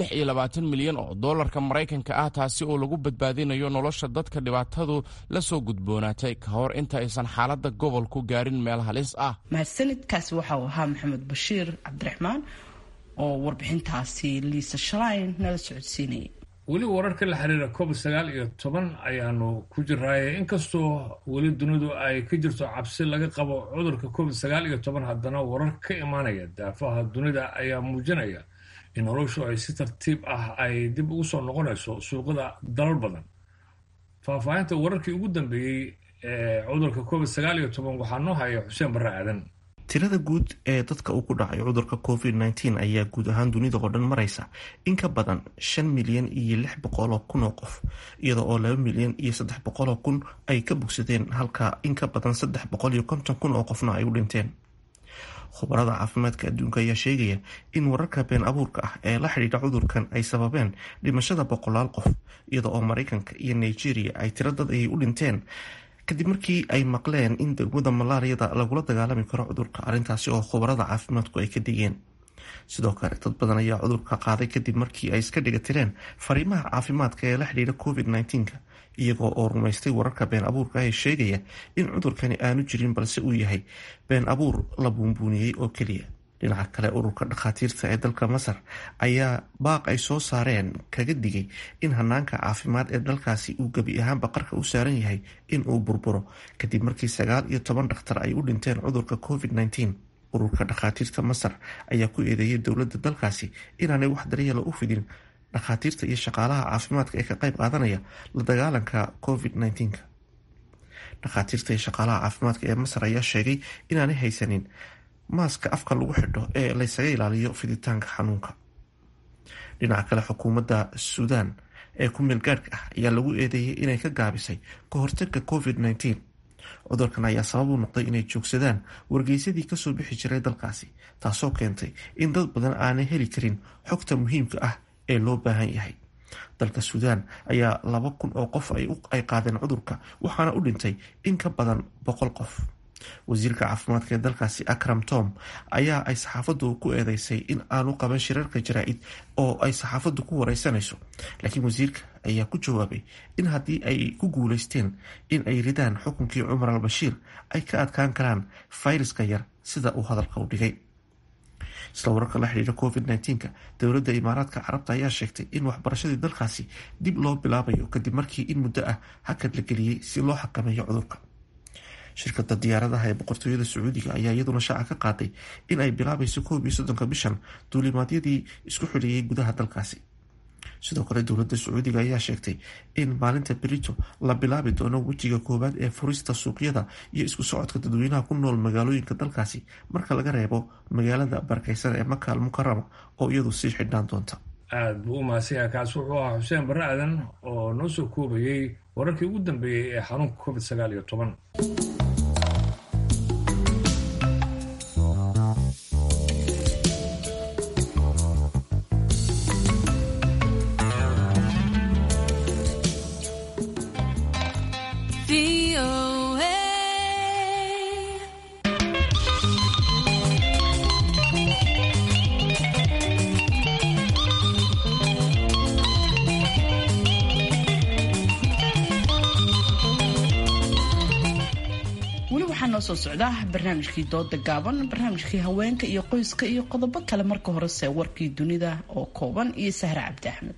milyan oo dollarka maraykanka ah taasi oo lagu badbaadinayo nolosha dadka dhibaatadu la soo gudboonaatay ka hor inta aysan xaaladda gobolku gaarin meel halis ah mahadsanidkaasi waxa uu ahaa maxamed bashiir cabdiraxmaan oo warbixintaasi liisa shalayn nala socodsiinayay weli wararka la xiriira covid sagaal iyo toban ayaanu ku jiraaye inkastoo weli dunidu ay ka jirto cabsi laga qabo cudurka covid sagaal iyo toban haddana warar ka imaanaya daafaha dunida ayaa muujinaya in noloshu ay si tartiib ah ay dib ugu soo noqonayso suuqada dalal badan faahfaahinta wararkii ugu dambeeyey ee cudurka covid sagaal iyo toban waxaa noo haya xuseen barre aadan tirada guud ee dadka uu ku dhacay cudurka covid nteen ayaa guud ahaan dunida oo dhan maraysa in ka badan shan milyan iyo lix boqoloo kun oo qof iyada oo laba milyan iyo saddex boqoloo kun ay ka bogsadeen halka in ka badan saddex boqol iyo konton kun oo qofna ay u dhinteen khubarada caafimaadka adduunka ayaa sheegaya in wararka been abuurka ah ee la xidhiidha cudurkan ay sababeen dhimashada boqolaal qof iyada oo maraykanka iyo nigeria ay tiro dad ayay u dhinteen kadib markii ay maqleen in degmada malaariyada lagula dagaalami karo cudurka arrintaasi oo khubarada caafimaadku ay ka digeen sidoo kale dad badan ayaa cudurka qaaday kadib markii ay iska dhiga tireen fariimaha caafimaadka ee la xidhiidha covid nka iyagoo oo rumaystay wararka been abuurka ee sheegaya in cudurkani aanu jirin balse uu yahay been abuur la buunbuuniyey oo keliya dhinaca kale ururka dhakhaatiirta ee dalka masar ayaa baaq ay soo saareen kaga digay in hanaanka caafimaad ee dalkaasi uu gebi ahaanba qarka u saaran yahay in uu burburo kadib markii sagaal iyo toban dhakhtar ay u dhinteen cudurka covid nteen ururka dhakhaatiirta masar ayaa ku eedeeyay dowladda dalkaasi inaanay wax daryeela u fidin dhakhaatiirta iyo shaqaalaha caafimaadka ee ka qayb qaadanaya la dagaalanka covid nteenka dhakhaatiirta iyo shaqaalaha caafimaadka ee masar ayaa sheegay inaanay haysanin maaska afka lagu xidho ee laysaga ilaaliyo fiditaanka xanuunka dhinaca kale xukuumadda suudaan ee ku meel gaadhka ah ayaa lagu eedeeyay inay ka gaabisay ka hortagga covid nteen cudurkan ayaa sabab u noqday inay joogsadaan wargeysadii kasoo bixi jiray dalkaasi taasoo keentay in dad badan aanay heli karin xogta muhiimka ah ee loo baahan yahay dalka suudaan ayaa laba kun oo qof ay qaadeen cudurka waxaana u dhintay in ka badan boqol qof wasiirka caafimaadka ee dalkaasi akram tom ayaa ay saxaafaddu ku eedeysay in aanu qaban shirarka jaraa-id oo ay saxaafaddu ku wareysanayso laakiin wasiirka ayaa ku jawaabay in haddii ay ku guuleysteen in ay ridaan xukunkii cumar al bashiir ay ka adkaan karaan fayraska yar sida uu hadalka u dhigay isla wararka la xidhiira covid nteenka dowladda imaaraadka carabta ayaa sheegtay in waxbarashadii dalkaasi dib loo bilaabayo kadib markii in muddo ah hakad la geliyey si loo xakameeyo cudurka shirkada diyaaradaha ee boqortooyada sacuudiga ayaa iyaduna shaaca ka qaaday in ay bilaabayso koob iyo soddonka bishan duulimaadyadii isku xidhiyey gudaha dalkaasi sidoo kale dowladda sacuudiga ayaa sheegtay in maalinta berito la bilaabi doono wejiga koowaad ee furista suuqyada iyo isku socodka dadweynaha ku nool magaalooyinka dalkaasi marka laga reebo magaalada barakeysan ee maka al mukarama oo iyadu sii xidhnaan doonta aada buu u mahadsanyaha kaas wuxuu ahaa xuseen barre aadan oo noo soo koobayey wararkii ugu dambeeyey ee xanuunka covid sagaal iyo toban soo socda barnaamijkii dooda gaaban barnaamijkii haweenka iyo qoyska iyo qodobo kale marka horese warkii dunida oo kooban iyo sahre cabdi axmed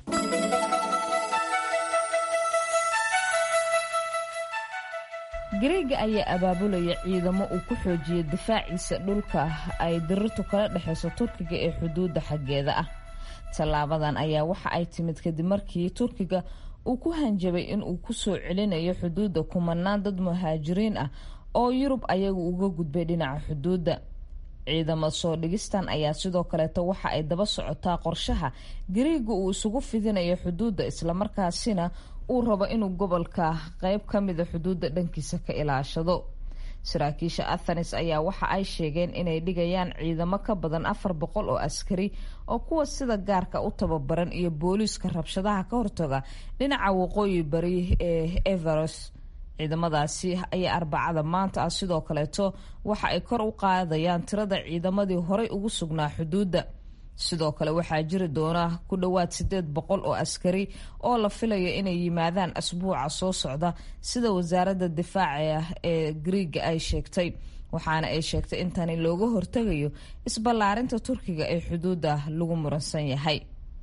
gareega ayaa abaabulaya ciidamo uu ku xoojiyo difaaciisa dhulka ay dirirtu kala dhexeyso turkiga ee xuduudda xaggeeda ah tallaabadan ayaa waxa ay timid kadib markii turkiga uu ku hanjabay in uu ku soo celinayo xuduudda kumanaan dad muhaajiriin ah oo yurub ayagu uga gudbay dhinaca xuduudda ciidamo soo dhigistan ayaa sidoo kaleeto waxa ay daba socotaa qorshaha gariiga uu isugu fidinayo xuduudda islamarkaasina uu rabo inuu gobolka qeyb ka mida xuduudda dhankiisa ka ilaashado saraakiisha athenes ayaa waxa ay sheegeen inay dhigayaan ciidamo ka badan afar boqol oo askari oo kuwa sida gaarka u tababaran iyo booliiska rabshadaha ka hortaga dhinaca waqooyi bari ee everos ciidamadaasi ayaa arbacada maanta ah sidoo kaleeto waxa ay kor u qaadayaan tirada ciidamadii horay ugu sugnaa xuduudda sidoo kale waxaa jiri doona ku dhowaad sideed boqol oo askari oo la filayo inay yimaadaan asbuuca soo socda sida wasaaradda difaaca ee griiga ay sheegtay waxaana ay sheegtay in tani looga hortegayo isballaarinta turkiga ee xuduudda lagu muransan yahay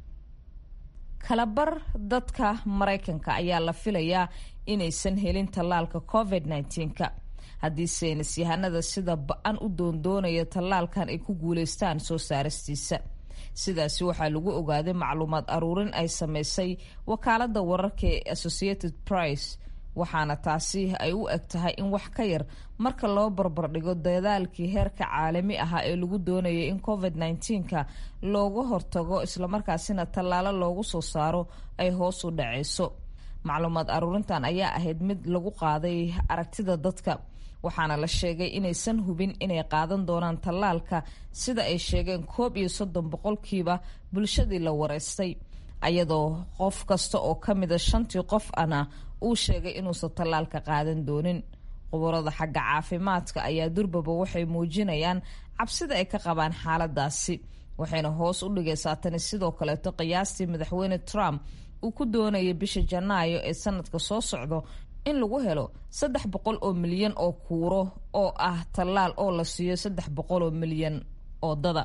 kalabar dadka maraykanka ayaa la filayaa inaysan helin tallaalka covid -19ka haddii saynis yahanada sida ba-an u doondoonaya tallaalkan ay ku guuleystaan soo saaristiisa sidaasi waxaa lagu ogaaday macluumaad aruurin ay sameysay wakaalada wararka ee associated price waxaana taasi ay u eg tahay in wax ka yar marka loo barbardhigo dadaalkii heerka caalami ahaa ee lagu doonayay in covid -19ka looga hortago islamarkaasina tallaalo loogu soo saaro ay hoos u dhaceyso macluumaad aruurintan ayaa ahayd mid lagu qaaday aragtida dadka waxaana la sheegay inaysan hubin inay qaadan doonaan tallaalka sida ay sheegeen koob iyo soddon boqolkiiba bulshadii la wareystay ayadoo qof kasta oo ka mida shantii qof ana uu sheegay inuusan tallaalka qaadan doonin qubarada xagga caafimaadka ayaa durbaba waxay muujinayaan cabsida ay ka qabaan xaaladaasi waxayna hoos u dhigaysaa tani sidoo kaleeto qiyaastii madaxweyne trump uu ku doonaya bisha janaayo ee sanadka soo socdo in lagu helo saddex boqol oo milyan oo kuuro oo ah tallaal oo la siiyo saddex boqol oo milyan oo dada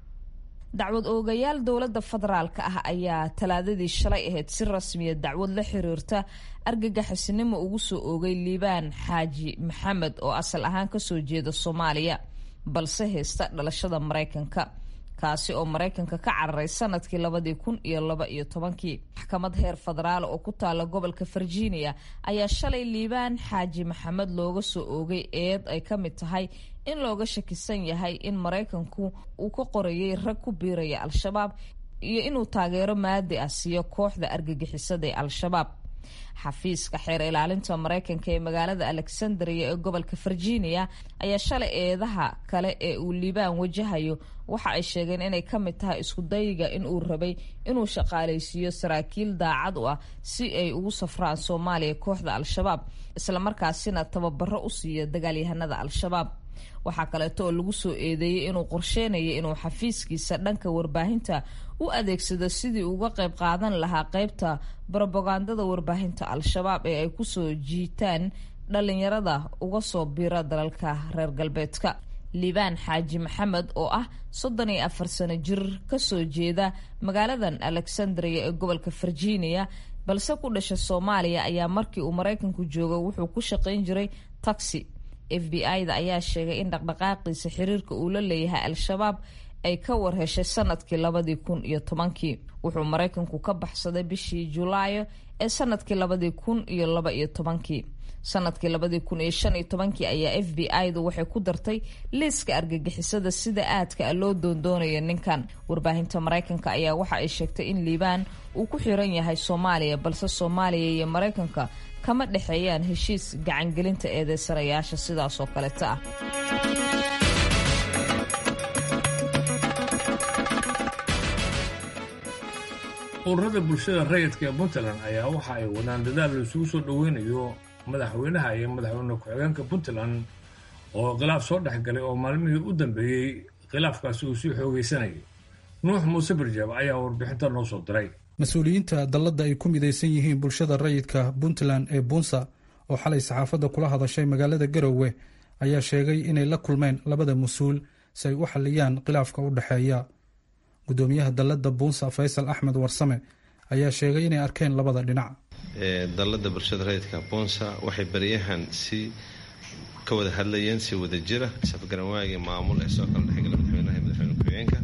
dacwad oogayaal dowladda federaalka ah ayaa talaadadii shalay ahayd si rasmiya dacwad la xiriirta argagaxisnimo ugu soo oogay liibaan xaaji maxamed oo asal ahaan kasoo jeeda soomaaliya balse haysta dhalashada maraykanka kaasi oo maraykanka ka cararay sanadkii labadii kun iyo laba iyo tobankii maxkamad heer federaal oo ku taala gobolka virginia ayaa shalay liibaan xaaji maxamed looga soo oogay eed ay ka mid tahay in looga shakisan yahay in maraykanku uu ka qorayay rag ku biiraya al-shabaab iyo inuu taageero maadi ah siiyo kooxda argagixisada ee al-shabaab xafiiska xeer ilaalinta maraykanka ee magaalada alexandria ee gobolka virginia ayaa shalay eedaha kale ee uu liibaan wajahayo waxa ay sheegeen inay ka mid tahay isku dayiga in uu rabay inuu shaqaalaysiiyo saraakiil daacad u ah si ay ugu safraan soomaaliya kooxda al-shabaab islamarkaasina tababaro u siiyo dagaalyahanada al-shabaab waxaa kaleeto oo lagu soo eedeeyey inuu qorsheynaya inuu xafiiskiisa dhanka warbaahinta u adeegsado sidii uga qayb qaadan lahaa qeybta brobagandada warbaahinta al-shabaab ee ay kusoo jiitaan dhalinyarada uga soo bira dalalka reer galbeedka liibaan xaaji maxamed oo ah soddon iyo afar sano jir kasoo jeeda magaaladan alexandria ee gobolka virginia balse ku dhasha soomaaliya ayaa markii uu maraykanku joogo wuxuu ku shaqayn jiray taxi f b i-da ayaa sheegay in dhaqdhaqaaqiisa xiriirka uu la leeyahay al-shabaab ay ka warheshay sanadkii labadii kun iyo tobankii wuxuu maraykanku ka baxsaday bishii julaayo ee sanadkii labadii kun iyo laba iyo tobankii sanadkii labadii kun iyo shan iyo tobankii ayaa f b i-du waxay ku dartay liiska argagixisada sida aadka a loo doondoonayo ninkan warbaahinta maraykanka ayaa waxa ay sheegtay in liibaan uu ku xiran yahay soomaaliya balse soomaaliya iyo maraykanka kama dhexeeyaan heshiis gacangelinta eedeysanayaasha sidaas oo kaleta ah ururada bulshada rayidka ee puntland ayaa waxa ay wadaan dadaal la isugu soo dhoweynayo madaxweynaha iyo madaxweyne ku-xigeenka puntland oo khilaaf soo dhexgalay oo maalmihii u dambeeyey khilaafkaasi uu sii xoogeysanayay nuux muuse barjaab ayaa warbixinta noo soo diray mas-uuliyiinta dalladda ay ku midaysan yihiin bulshada rayidka puntland ee buunsa oo xalay saxaafadda kula hadashay magaalada garowe ayaa sheegay inay la kulmeen labada mas-uul si ay u xalliyaan khilaafka u dhexeeya gudoomiyaha dalladda buunsa faysal axmed warsame ayaa sheegay inay arkeen labada dhinac dalladda bulshada rayidka buunsa waxay baryahan si ka wada hadlayeen si wada jira safgaran waagii maamul ee soo kala dhexgala madaxweynaha iyo madaxweyne ku-xigeenka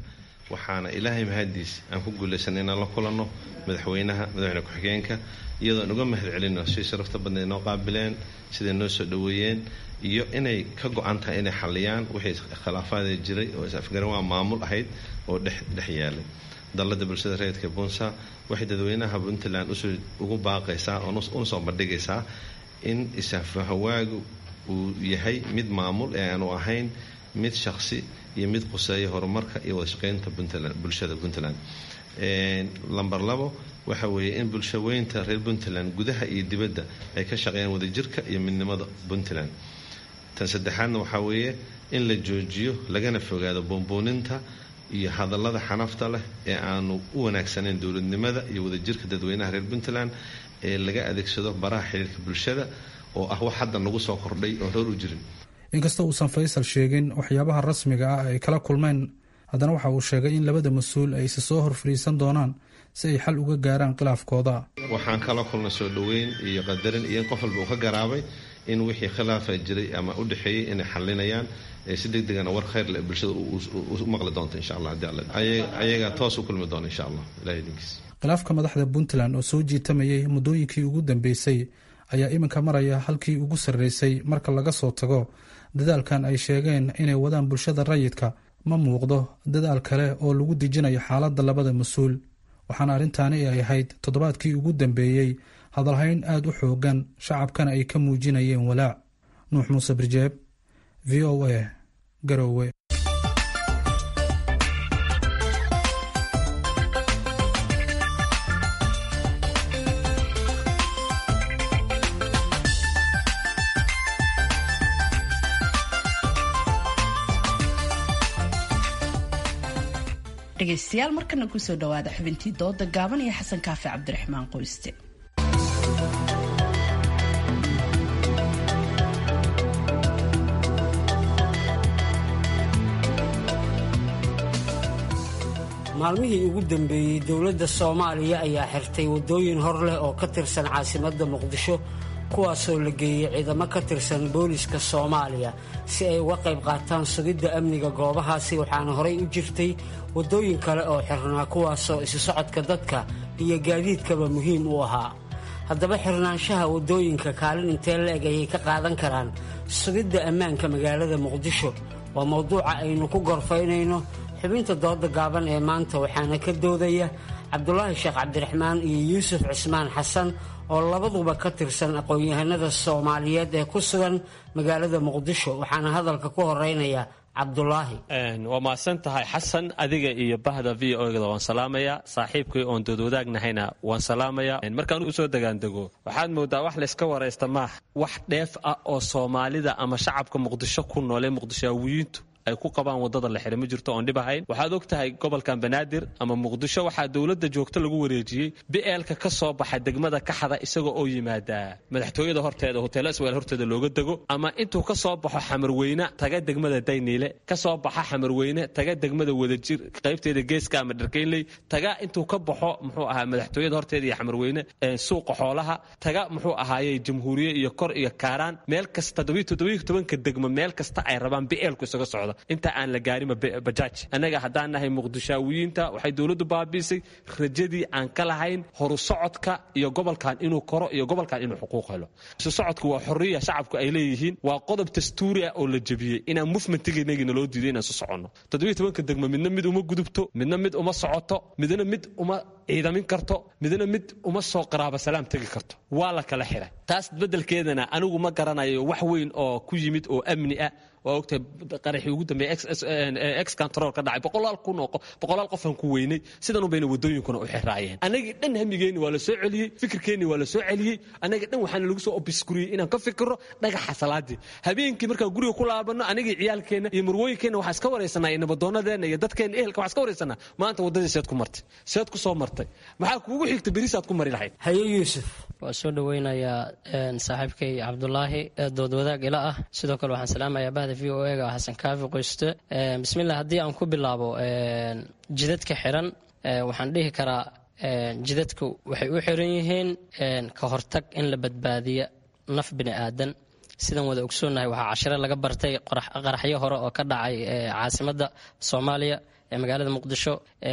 waxaana ilaahay mahadiis aan ku guulaysanay inaan la kulanno madaxweynaha madaxweyne ku-xigeenka iyadoon uga mahad celino si sharafta badna noo qaabileen siday noo soo dhoweeyeen iyo inay ka go-an tahay inay xaliyaan wixii khilaafaada jiray oo is-afgaran waa maamul ahayd oo dhex dhex yaalay dallada bulshada reedka bunsa waxay dadweynaha puntland ugu baaqaysaa una soo bandhigaysaa in isafahawaagu uu yahay mid maamul ee aanu ahayn mid shaqsi iyo mid quseeya horumarka iyo wadashaqeynta bulshada puntland lamber labo waxa weeye in bulshaweynta reer puntland gudaha iyo dibadda ay ka shaqeeyaan wadajirka iyo midnimada puntland tan saddexaadna waxaa weeye in la joojiyo lagana fogaado boonbooninta iyo hadallada xanafta leh ee aanu u wanaagsanayn dowladnimada iyo wadajirka dadweynaha reer puntland ee laga adeegsado baraha xiriirka bulshada oo ah wax hadda nagu soo kordhay oon roor u jirin inkasta uusan faysal sheegin waxyaabaha rasmiga ah ay kala kulmeen haddana waxa uu sheegay in labada mas-uul ay isa soo hor fadhiisan doonaan si ay xal uga gaaraan khilaafkooda waxaan kala kulnay soo dhoweyn iyo qadarin iyo in qof walba uu ka garaabay in wixii khilaafa jiray ama u dhexeeyey inay xalinayaan si deg degana war khayr leh bulshada u maqli doonta insha allah haddii alla ayaga toos u kulmi doona insha allah ilahay idinkiis khilaafka madaxda puntland oo soo jiitamayay muddooyinkii ugu dambeysay ayaa iminka maraya halkii ugu sarreysay marka laga soo tago dadaalkan ay sheegeen inay wadaan bulshada rayidka ma muuqdo dadaal kale oo lagu dejinayo xaaladda labada mas-uul waxaana arrintaani ay ahayd toddobaadkii ugu dambeeyey hadalhayn aad u xoogan shacabkana ay ka muujinayeen walaac nuux muuse birjeeb v o a garowe dhegaystayaal markana kusoo dhawaada xubintii dooda gaaban iyo xasan kaafi cabdiraxmaan qoyste maalmihii ugu dambeeyey dowladda soomaaliya ayaa xirtay waddooyin hor leh oo ka tirsan caasimadda muqdisho kuwaasoo la geeyey ciidamo ka tirsan booliska soomaaliya si ay uga qayb qaataan sugidda amniga goobahaasi waxaana horay u jirtay waddooyin kale oo xirnaa kuwaasoo isu socodka dadka iyo gaadiidkaba muhiim u ahaa haddaba xirnaanshaha waddooyinka kaalin intee la-eg ayay ka qaadan karaan sugidda ammaanka magaalada muqdisho waa mowduuca aynu ku gorfaynayno xubinta dooda gaaban ee maanta waxaana ka doodaya cabdulaahi sheekh cabdiraxmaan iyo yuusuf cismaan xasan oo labaduba ka tirsan aqoon-yahanada soomaaliyeed ee ku sugan magaalada muqdisho waxaana hadalka ku horeynaya cabdulaahi waa mahadsan tahay xasan adiga iyo bahda v o da waan salaamayaa saaxiibkii oon doodwadaagnahayna waan salaamayaa markaan usoo degaandego waxaad moodaa wax layska waraysta maaha wax dheef ah oo soomaalida ama shacabka muqdisho ku noolee muqdishaawiyiintu ay ku qabaan wadada la xira ma jirto oon dhib ahayn waxaad og tahay gobolkan banaadir ama muqdisho waxaa dowladda joogto lagu wareejiyey bi'eelka ka soo baxa degmada kaxda isagoo oo yimaadaa madaxtooyada horteeda hoteelo isweel horteeda looga dego ama intuu ka soo baxo xamarweyne taga degmada dayniile ka soo baxa xamarweyne taga degmada wadajir qaybteeda geeska ama dharkeynley taga intuu ka baxo muxuu ahaa madaxtooyada horteeda iyo xamarweyne suuqa xoolaha taga muxuu ahaayey jamhuuriye iyo kor iyo kaaraan meel kasta todobanka degmo meel kasta ay rabaan bi'eelku isaga socda inta aan la gaarinba bajaaj annaga haddaan nahay muqdishaawiyiinta waxay dowladdu baabiisay rajadii aan ka lahayn horu socodka iyo gobolkan inuu koro iyo gobolkan inuu xuquuq helo isu socodku waa xorriya shacabku ay leeyihiin waa qodob dastuuri ah oo la jebiyey inaan mufmentiganagina loo diiday inaan isu soconno toddobiyo tobanka degmo midna mid uma gudubto midna mid uma socoto midna mid uma ciidamin karto midna mid uma soo qaraaba salaam tegi karto waa la kala xiray taas beddelkeedana anigu ma garanayo wax weyn oo ku yimid oo amni ah waa ogtahay qaraxii ugu dambeeyey ex control ka dhacay boqolaal kun oo boqolaal qofaan ku weynay sidan un bayna waddooyinkuna u xiraayeen annagii dhan hamigeenni waa la soo celiyey fikirkeenni waa la soo celiyey annaga dhan waxaana lagu soo obiskuriyey inaan ka fikirro dhagaxa salaadii habeenkii markaan guriga ku laabanno anagii ciyaalkeenna iyo marwooyinkeenna waxaa iska waraysanaa iyo nabaddoonadeenna iyo dadkeenna ehelka waxaa iska waraysanaa maanta waddadii seed ku martay seed ku soo martay maxaa kuugu xigta berisaad ku mari lahayd haye yuusuf waa soo dhoweynayaa saaxiibkay cabdulaahi doodwadaag ila ah sidoo kale waxaan salaamayaa bahda v o ega xasan kaafi qoyste bismillah haddii aan ku bilaabo jidadka xiran waxaan dhihi karaa jidadku waxay u xiran yihiin ka hortag in la badbaadiya naf bini aadan sidaan wada ogsoonnahay waxaa cashiro laga bartay qaraxyo hore oo ka dhacay caasimadda soomaaliya ee magaalada muqdisho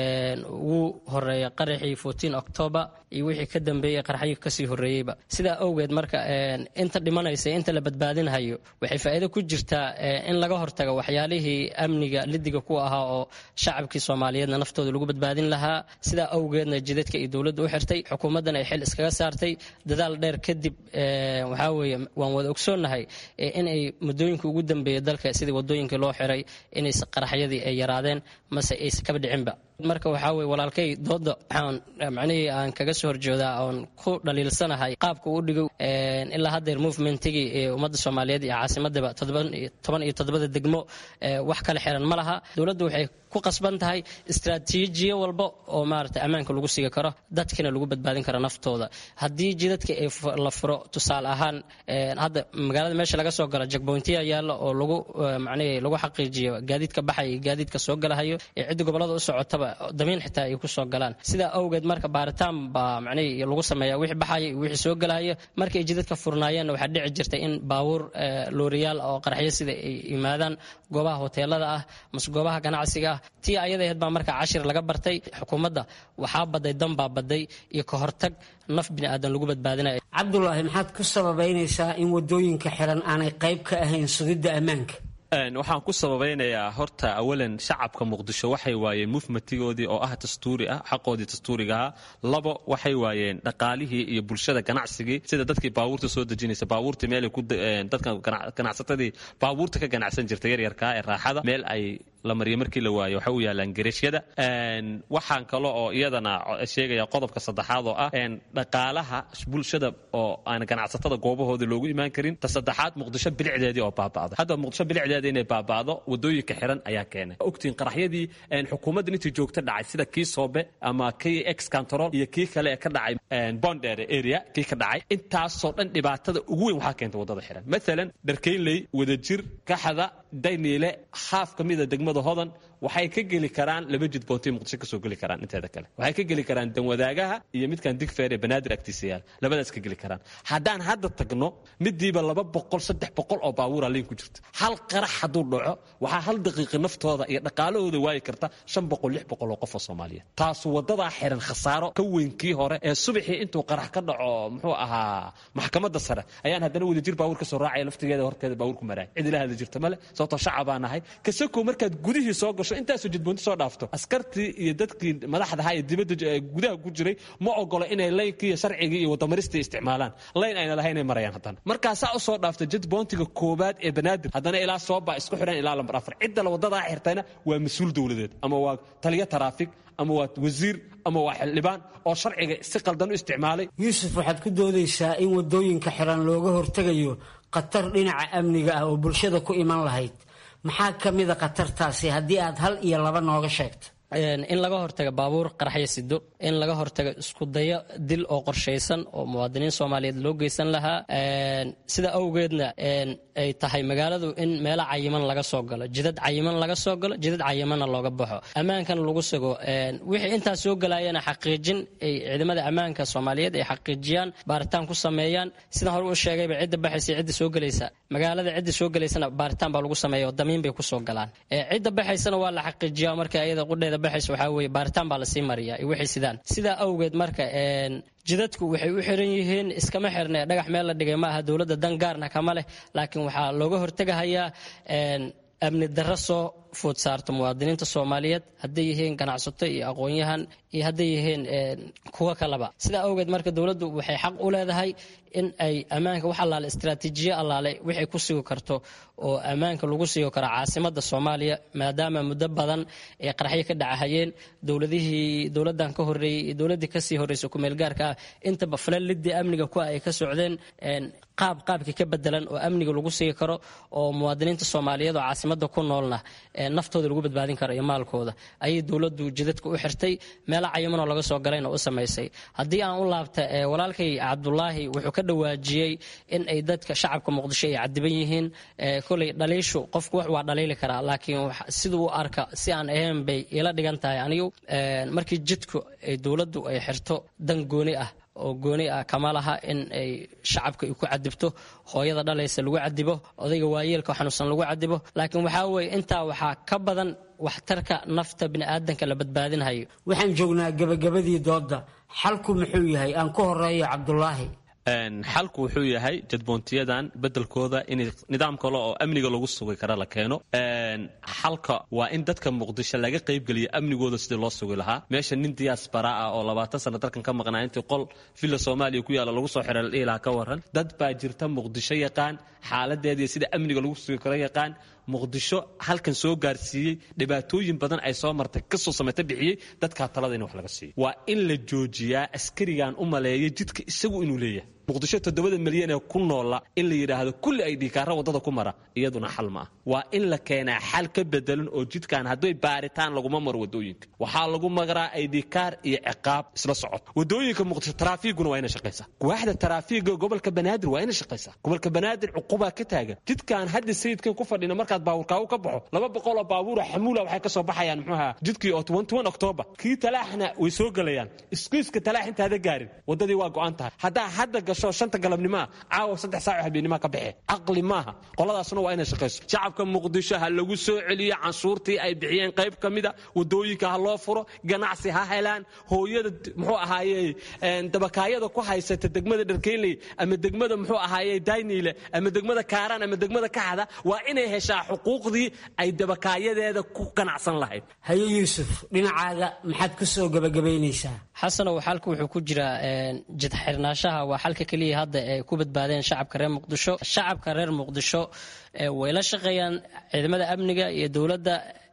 ugu horeeya qaraxii fourteen october iyo wixii ka dambeeyey qaraxyii kasii horreeyeyba sidaa awgeed marka inta dhimanaysa inta la badbaadinhayo waxay faa'iido ku jirtaa in laga hortago waxyaalihii amniga lidiga ku ahaa oo shacabkii soomaaliyeedna naftooda lagu badbaadin lahaa sidaa awgeedna jidadka iyo dowladda u xirtay xukuumaddan ay xil iskaga saartay dadaal dheer kadib waxaa weeye waan wada ogsoonnahay in ay muddooyinka ugu dambeeya dalka sidii wadooyinkii loo xiray inay qaraxyadii ay yaraadeen mase aysa kaba dhicinba marka waxaa weye walaalkay dooda waxaan macnihii aan kaga soo horjoodaa oon ku dhaliilsanahay qaabka uu dhigo ilaa haddeer movementigii ee ummadda soomaaliyeed iyo caasimadaba toban iyo toddobada degmo wax kala xiran ma laha dowladdu waxay ku qasban tahay istraatiijiyo walba oo maarata ammaanka lagu sigi karo dadkina lagu badbaadin karo naftooda haddii jidadka ay la furo tusaale ahaan hadda magaalada meesha laga soo galo jagboyntiya yaalla oo lagu macnihii lagu xaqiijiyo gaadiidka baxaya iyo gaadiidka soo galahayo ee cidda gobolada u socotaba damiin xitaa ay ku soo galaan sidaa awgeed marka baaritaan baa macnihii lagu sameeya wixii baxaya iyo wixii soo galaya markay jidadka furnaayeenna waxaa dhici jirtay in baabuur looriyaal oo qaraxyo sida ay yimaadaan goobaha hoteelada ah mase goobaha ganacsiga ah tii ayada ahayd baa marka cashir laga bartay xukuumadda waxaa baday danbaa baday iyo ka hortag naf bini aadan lagu badbaadinaya cabdulaahi maxaad ku sababaynaysaa in wadooyinka xiran aanay qayb ka ahayn sugidda ammaanka waxaan ku sababeynayaa horta awalan shacabka muqdisho waxay waayeen mufmatigoodii oo ah dastuuri ah xaqoodii dastuurigaha labo waxay waayeen dhaqaalihii iyo bulshada ganacsigii sida dadkii baabuurta soo dejinaysa baabuurta meel dadka ganacsatadii baabuurta ka ganacsan jirta yaryarkaa ee raaxada meel ay la mariyo markii la waayo waxay u yaalaan gereshyada waxaan kale oo iyadana sheegaya qodobka saddexaad oo ah dhaqaalaha bulshada oo aan ganacsatada goobahoodii loogu imaan karin ta saddexaad muqdisho bilicdeedii oo baaba'da hadda muqdisho bilicdeedii inay baaba'do wadooyinka xiran ayaa keenay ogtiin qaraxyadii xukuumadda intii joogta dhacay sida kii soobe ama kii ex control iyo kii kale ee ka dhacay bondere area kii ka dhacay intaasoo dhan dhibaatada ugu weyn waxaa keentay wadada xiran maalan dharkeynley wadajir kaxada dayniile haaf ka mida degmada hodan waxay ka geli karaan laba jid boontay muqdisho kasoo geli karaan inteeda kale waxay ka geli karaan danwadaagaha iyo midkan digfeer ee banaadir agtiisa yaal labadaas ka geli karaan haddaan hadda tagno midiiba laba boqol saddex boqol oo baabuura liin ku jirta hal qarax hadduu dhaco waxaa hal daqiiqi naftooda iyo dhaqaalahooda waayi karta shan boqol lix boqol oo qof oo soomaaliyeed taasu wadadaa xiran khasaaro ka weyn kii hore ee subaxii intuu qarax ka dhaco muxuu ahaa maxkamadda sare ayaan haddana wadajir baabuur kasoo raacaya laftigeeda horteeda baabuur ku maraaya cid ila hadli jirta male sababtoo shacabaa nahay kasakow markaad gudihii soo gasho intaasoo jidboonti soo dhaafto askartii iyo dadkii madaxda ahaa ee dibadda gudaha ku jiray ma ogolo inay laynkii iyo sharcigii iyo wadamaristii isticmaalaan layn ayna lahayn inay marayaan haddana markaasaa u soo dhaafta jidboontiga koobaad ee banaadir haddana ilaa sooba isku xidhan ilaa lambar afar cidda la wadadaa xirtayna waa mas-uul dowladeed ama waa taliyo taraafig ama waa wasiir ama waa xildhibaan oo sharciga si qaldan u isticmaalay yuusuf waxaad ku doodaysaa in wadooyinka xiran looga hortegayo khatar dhinaca amniga ah oo bulshada ku iman lahayd maxaa ka mida khatartaasi haddii aad hal iyo laba nooga sheegto in laga hortago baabuur qaraxyo sido in laga hortago iskudayo dil oo qorshaysan oo muwaadiniin soomaaliyeed loo geysan lahaa sida awgeedna ay tahay magaaladu in meelo cayiman laga soo galo jidad cayiman laga soo galo jidad cayimanna looga baxo ammaankana lagu sugo wixii intaas soo galayana xaqiijin ay ciidamada ammaanka soomaaliyeed ay xaqiijiyaan baaritaan ku sameeyaan sidaan hore u sheegayba cidda baxaysa cidda soo gelaysa magaalada cidda soo gelaysana baaritaan baa lagu sameeya oo damiin bay kusoo galaan cidda baxaysana waa la xaqiijiyaa marka iyada qudheeda baxaysa waxaa weeye baaritaan baa lasii mariyaa iyo wixii sidaan sidaa awgeed marka jidadku waxay u xiran yihiin iskama xirne dhagax meel la dhigay ma aha dowladda dan gaarna kama leh laakiin waxaa looga hortegahayaa amni darro soo food saarto muwaadiniinta soomaaliyeed hadday yihiin ganacsato iyo aqoon-yahan iyo hadday yihiin kuwo kaleba sidaa awgeed marka dowladdu waxay xaq u leedahay in ay ammaanka wax allaale istraatiijiyo allaale wixay ku sugi karto oo ammaanka lagu sugi karo caasimada soomaaliya maadaama muddo badan ay qaraxyo ka dhacahayeen dowladihii dowladdan ka horreeyey iyo dowladdii kasii horreysay kumeelgaarka ah intaba falalidii amniga ku ay ka socdeen qaab qaabkii ka bedelan oo amniga lagu sigi karo oo muwaadiniinta soomaaliyeed oo caasimada ku noolna naftooda lagu badbaadin karo iyo maalkooda ayay dowladdu jidadka u xirtay meelo cayimanoo laga soo galayna u samaysay haddii aan u laabta walaalkay cabdulaahi wuxuu ka dhawaajiyey in ay dadka shacabka muqdisho ay cadiban yihiin koley dhaliishu qofku wax waa dhaliili karaa laakiin siduu u arka si aan ahayn bay ila dhigan tahay anigu markii jidku ay dowladdu ay xirto dan gooni ah oo gooni ah kama laha in ay shacabka ay ku cadibto hooyada dhalaysa lagu cadibo odayga waayeelka xanuunsan lagu cadibo laakiin waxaa weeye intaa waxaa ka badan waxtarka nafta bini'aadanka la badbaadinhayo waxaan joognaa gebagabadii doodda xalku muxuu yahay aan ku horeeyo cabdulaahi xalku wuxuu yahay jadboontiyadan bedelkooda in nidaam kale oo amniga lagu sugi kara la keeno xalka waa in dadka muqdisho laga qaybgeliyo amnigooda sidii loo sugi lahaa meesha nin diyaasbara ah oo labaatan sano dalkan ka maqnaa intii qol villa soomaaliya ku yaalla lagu soo xiray la dhihi lahaa ka waran dad baa jirta muqdisho yaqaan xaaladeediiyo sida amniga lagu sugi karo yaqaan muqdisho halkan soo gaarsiiyey dhibaatooyin badan ay soo martay kasoo samayta bixiyey dadkaa talada in wax laga siiyo waa in la joojiyaa askarigan u maleeya jidka isagu inuu leeyahay muqdisho toddobada milyan ee ku noola in la yidhaahdo kulli ay dhiikaara waddada ku mara iyaduna xal ma ah waa in la keenaa xal ka bedelan oo jidkan hadday baaritaan laguma maro waddooyinka waxaa lagu magaraa ay dhiikaar iyo ciqaab isla socod waddooyinka muqdisho taraafiiguna waa inay shaqaysaa waaxda taraafiiga gobolka banaadir waa inay shaqaysaa gobolka banaadir cuqubaa ka taagan jidkan hadda sayidkan ku fadhina markaad baabuurkaagu ka baxo laba boqol oo baabuura xamuula waxay ka soo baxayaan muxuuha jidkii oo octoobar kii talaaxna way soo gelayaan iskuiska talaax intaada gaarin waddadii waa go'an tahay haddaa hadda gasho shanta galabnimaa caawa saddex saac habeennimaa ka baxe caqli maaha qoladaasna waa inay shaqayso shacabka muqdisho ha lagu soo celiyo canshuurtii ay bixiyeen qayb ka mida waddooyinka ha loo furo ganacsi ha helaan hooyada muxuu ahaaye dabakaayada ku haysata degmada dharkeynley ama degmada muxuu ahaaye dayniile ama degmada kaaraan ama degmada kaxda waa inay heshaa xuquuqdii ay dabakaayadeeda ku ganacsan lahayd haye yuusuf dhinacaaga maxaad ku soo gebagabaynaysaa xasanow xalka wuxuu ku jiraa jidxirnaashaha waa xalka keliya hadda ay ku badbaadeen shacabka reer muqdisho shacabka reer muqdisho way la shaqeeyaan ciidamada amniga iyo dowladda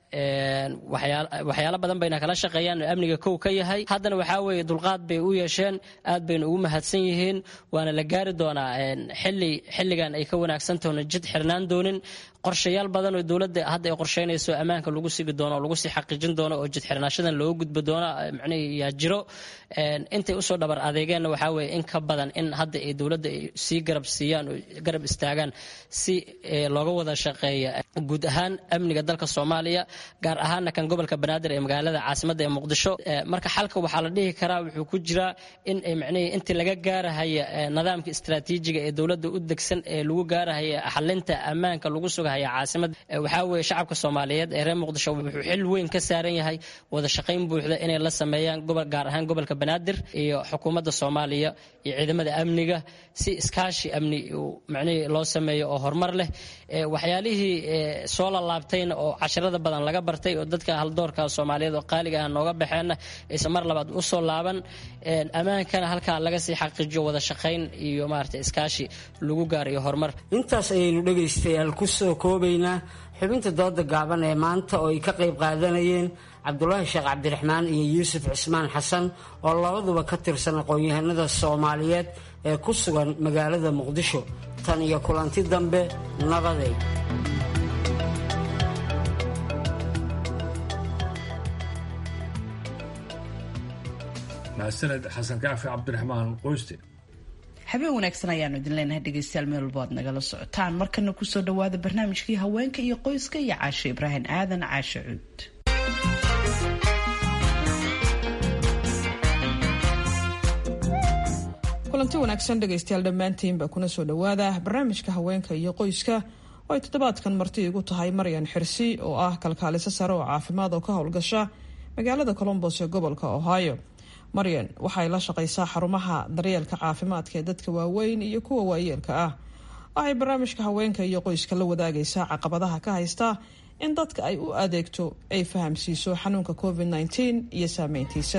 waxyaalo badan bayna kala shaqeeyaan amniga kow ka yahay haddana waxaa weeye dulqaad bay u yeesheen aad bayna ugu mahadsan yihiin waana la gaari doonaa xili xilligan ay ka wanaagsantahoona jid xirnaan doonin qorshayaal badan oo dowladda hadda ay qorsheynayso ammaanka lagu sigi doono oo lagu sii xaqiijin doono oo jid xirnaashadan looga gudbi doono macnihii yaa jiro intay usoo dhabar adeegeenna waxaa weeye in ka badan in hadda ay dowladda ay sii garab siiyaan oo garab istaagaan si looga wada shaqeeya guud ahaan amniga dalka soomaaliya gaar ahaana kan gobolka banaadir ee magaalada caasimadda ee muqdisho marka xalka waxaa la dhihi karaa wuxuu ku jiraa in macnihii intii laga gaarahaya nidaamka istaraatiijiga ee dowladda u degsan ee lagu gaarahaya xalinta ammaanka lagu sugahaya caasimad waxaa weeye shacabka soomaaliyeed ee reer muqdisho wuxuu xil weyn ka saaran yahay wada shaqayn buuxda inay la sameeyaan gobol gaar ahaan gobolka banaadir iyo xukuumadda soomaaliya iyo ciidamada amniga si iskaashi amni macnihii loo sameeyo oo horumar leh waxyaalihii soo lalaabtayna oo casharada badan laga bartay oo dadka haldoorka soomaaliyeed oo qaaliga ah nooga baxeenna aysan mar labaad u soo laaban ammaankana halkaa laga sii xaqiijiyo wada shaqayn iyo maarata iskaashi lagu gaarayo horumar intaas ayaynu dhegaystayaal ku soo koobaynaa xubinta dooda gaaban ee maanta oo ay ka qayb qaadanayeen cabdulaahi sheekh cabdiraxmaan iyo yuusuf cismaan xasan oo labaduba ka tirsan aqoon-yahanada soomaaliyeed ee ku sugan magaalada muqdisho tan iyo kulanti dambe nabaday mahadsaned xasan kaafi cabdiraxmaan qoyste habeen wanaagsan ayaanu idin leenahay dhegeystayaal meel walbo aad nagala socotaan markana kusoo dhawaada barnaamijkii haweenka iyo qoyska iyo caasho ibraahim aadan caasho cuud kulanti wanaagsan dhegaystayaal dhammaantiinba kuna soo dhowaada barnaamijka haweenka iyo qoyska oo ay toddobaadkan marti igu tahay maryan xirsi oo ah kalkaaliso sare oo caafimaad oo ka howlgasha magaalada colombos ee gobolka ohio maryan waxay la shaqaysaa xarumaha daryeelka caafimaadka ee dadka waaweyn iyo kuwa waayeelka ah waxay barnaamijka haweenka iyo qoyska la wadaagaysaa caqabadaha ka haysta in dadka ay u adeegto ay fahamsiiso xanuunka covid -19 iyo saameyntiisa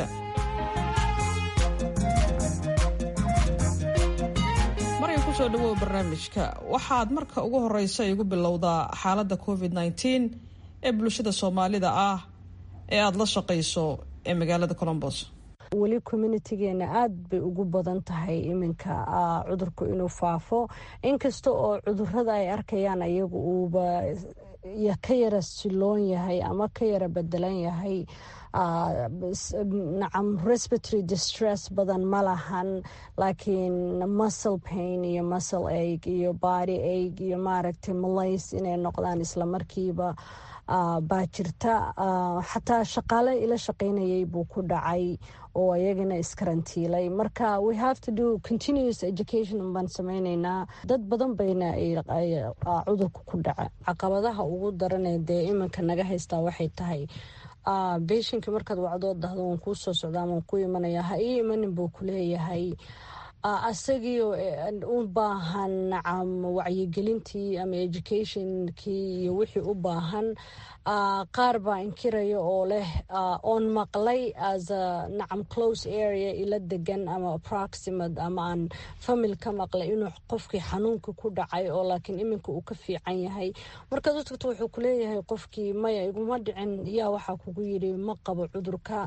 maryan kusoo dhawow barnaamijka waxaad marka ugu horeysa igu bilowdaa xaalada covid -19 ee bulshada soomaalida ah ee aada la shaqayso ee magaalada colombos weli communitigeena aada bay ugu badan tahay iminka cudurku inuu faafo inkasta oo cudurada ay arkayaan ayagu uuba ka yara siloon yahay ama ka yara bedelan yahay nacam respiratory distress badan ma lahan laakiin muscle pain iyo muscle aig iyo body aig iyo maaragtay malays inay noqdaan islamarkiiba baa jirta xataa shaqaale ila shaqaynayay buu ku dhacay oo ayagana iskarantiilay marka we have to do continuous education baan sameyneynaa dad badan bayna cudurka ku dhaca caqabadaha ugu daranee dee iminka naga haystaa waxay tahay beshinka markaad wacdoo dahdo waan kuu soo socdaa waan ku imanaya ha ii imanin buu kuleeyahay asagii u baahan nacam wacyigelintii ama educationkii iyo wixii u baahan qaar baa inkiraya oo leh oon maqlay as a nacam close area ila degan ama approximate ama aan famil ka maqlay inuu qofkii xanuunka ku dhacay oo laakiin iminka uu ka fiican yahay markaad u tagto wuxuu kuleeyahay qofkii maya iguma dhicin yaa waxaa kugu yidhi ma qabo cudurka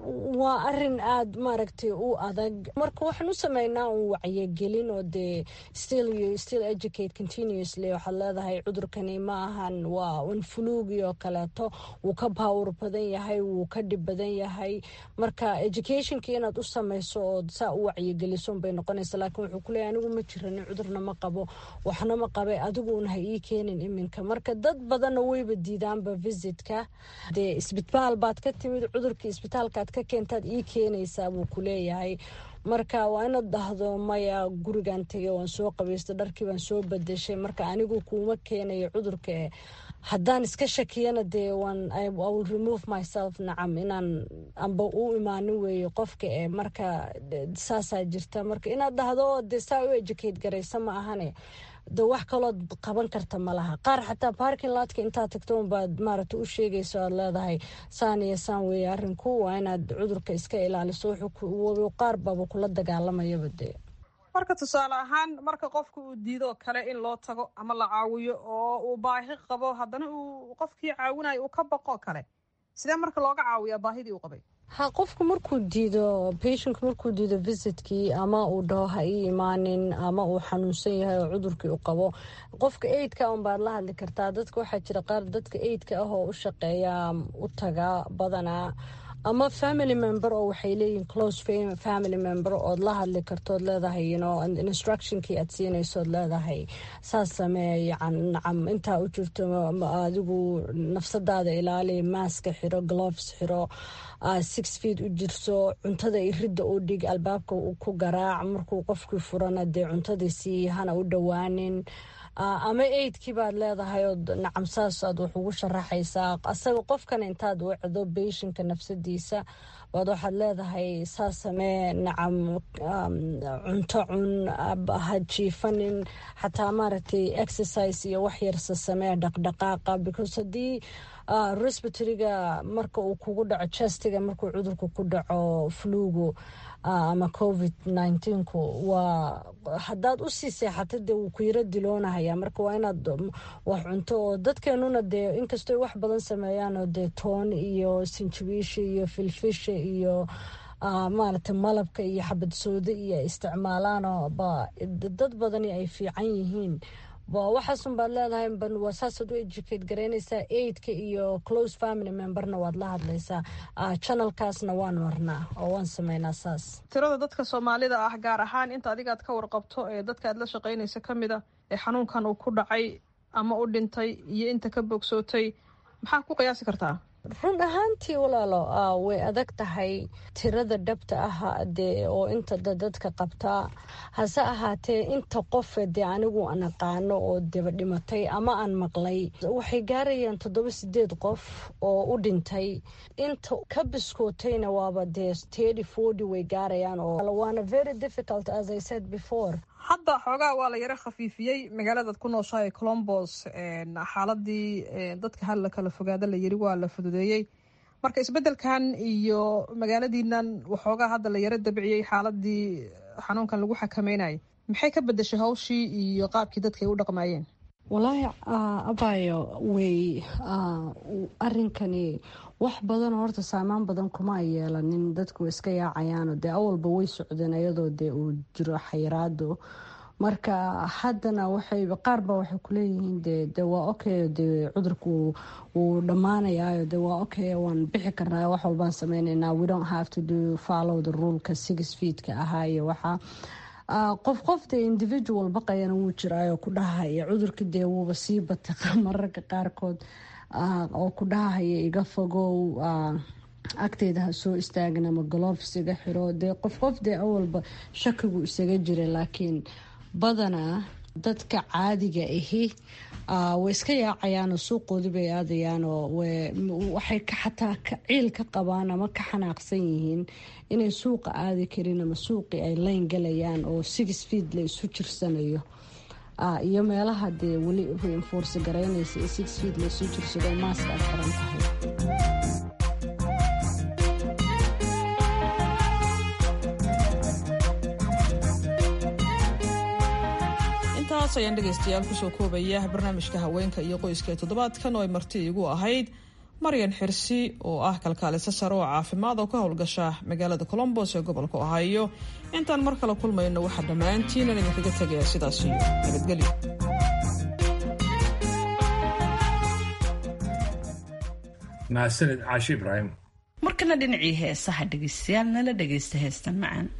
waa arin aad maaragtay u adag marka waxaan u sameynaa un wacyigelin oo dee still you still educate continuously waxaad leedahay cudurkani ma ahan waa un fuluugi oo kaleeto wuu ka baawur badan yahay wuu ka dhib badan yahay marka educationka inaad u samayso oo saa u wacyigeliso bay noqonaysa laakiin wuxuu kuleeyahy anigu ma jiranin cudurna ma qabo waxna ma qabe adiguuna ha ii keenin iminka marka dad badanna weyba diidaanba visitka dee isbitaal baad ka timid cudurkii isbitaalkaad ka keentaad ii keenaysaa buu kuleeyahay marka waa inaad dhahdo maya gurigan tegay waan soo qabaysta dharkii baan soo badashay marka anigu kuuma keenayo cudurka haddaan iska shakiyana dee will remove myself nacam inaan amba u imaanin weeye qofka ee marka saasaa jirta marka inaad dhahdo dee saa u educate garaysa ma ahane de wax kalood qaban karta ma laha qaar xataa barking laadka intaad tagto unbaad maaragta u sheegayso aad leedahay saan iyo saan weeye arrinku waa inaad cudurka iska ilaaliso qaar baaba kula dagaalamayaba dee marka tusaale ahaan marka qofka uu diido kale in loo tago ama la caawiyo oo uu baahi qabo haddana uu qofkii caawinayo uu ka baqo kale sidee marka looga caawiyaa baahidii uu qabay ha qofku markuu diido patientku markuu diido visitkii ama uu dhaho ha ii imaanin ama uu xanuunsan yahay oo cudurkii u qabo qofka aidka un baad la hadli kartaa dadka waxaa jira qaar dadka aidka ah oo u shaqeeya u taga badanaa ama family member oo waxay leeyihin close family member ood la hadli kartood leedahay instructionkii aad siinaysood leedahay saas samee yan nacam intaa u jirto adigu nafsadaada ilaali maaska xiro gloves xiro six feet u jirso cuntada iridda u dhig albaabka ku garaac markuu qofkii furana dee cuntadii sii hana u dhowaanin ama aidkii baad leedahay oo nacam saas aad wax ugu sharaxaysaa asaga qofkan intaad wacdo beyshinka nafsadiisa baad waxaad leedahay saas samee nacam cunto cun ha jiifanin xataa maaragtay exercise iyo wax yarsa samee dhaqdhaqaaqa because haddii respiratoryga marka uu kugu dhaco chestiga markuu cudurka ku dhaco flugu ama covid nneteen-ku waa haddaad usii seexata dee wuu ku yaro diloonahaya marka waa inaad wax cunto oo dadkeenuna dee inkastoo wax badan sameeyaanoo dee toon iyo sinjabiisha iyo filfisha iyo maaragtay malabka iyo xabad sooda iyo isticmaalaanoo ba dad badani ay fiican yihiin waxaasun baad leedahay waa saasaad u educate garaynaysaa aidka iyo close family memberna waad la hadlaysaa channelkaasna waan marnaa oo waan sameynaa saas tirada dadka soomaalida ah gaar ahaan inta adigaad ka warqabto ee dadka aad la shaqaynaysa ka mid a ee xanuunkan uu ku dhacay ama u dhintay iyo inta ka bogsootay maxaa ku qiyaasi kartaa run ahaantii walaalo way adag tahay tirada dhabta ah dee oo inta dadka qabtaa hase ahaatee inta qofe dee anigu aan aqaano oo deba dhimatay ama aan maqlay waxay gaarayaan toddoba sideed qof oo u dhintay inta ka biskootayna waaba dee tedi forty way gaarayaan oo waana very difficult as i said before hadda xoogaa waa la yaro khafiifiyey magaaladaad ku nooshahay colombos xaaladii dadka hal la kala fogaada la yiri waa la fududeeyey marka isbedelkan iyo magaaladiinan waxoogaa hadda la yaro dabciyey xaaladii xanuunkan lagu xakameynayay maxay ka bedeshay hawshii iyo qaabkii dadka ay u dhaqmaayeen walaahi abayo way arinkani wax badan horta saamaan badan kuma ay yeelanin dadku way iska yaacayaano dee awalba way socdeen iyadoo dee uu jiro xayiraado marka haddana waxay qaarba waxay kuleeyihiin de de waa okay de cudurku wuu dhammaanayaayo de waa okay waan bixi karnaa wax walbaan sameyneynaa we don't have to do follow the ruleka six feetka ahaa iyo waxaa qof qof dee individual baqayana wuu jiraayo ku dhahaya cudurka dee wuuba sii batay mararka qaarkood oo ku dhahahaya iga fogow agteeda ha soo istaagin ama golofs iga xiro dee qof qof dee awalba shakigu isaga jira laakiin badanaa dadka caadiga ahi way iska yaacayaanoo suuqoodii bay aadayaanoo waxay xataa ciil ka qabaan ama ka xanaaqsan yihiin inay suuqa aadi karin ama suuqii ay layn galayaan oo six feet la isu jirsanayo iyo meelaha dee weli reinforce garaynaysa ee six feet la isu jirsado maaska aad xiran tahay intaas ayaan dhegaystayaal kusoo koobaya barnaamijka haweenka iyo qoyska ee toddobaadkan oo ay marti igu ahayd maryan xirsi oo ah kalkaaliso sare oo caafimaad oo ka howlgasha magaalada colombos ee gobolka ohio intaan mar kale kulmayno waxaa dhammaantiinan idinkaga tegaya sidaas iyo nabadgelyo mahadsanid caashi ibraahim markana dhinacii heesaha dhegaystayaal nala dhagaysta heestan macaan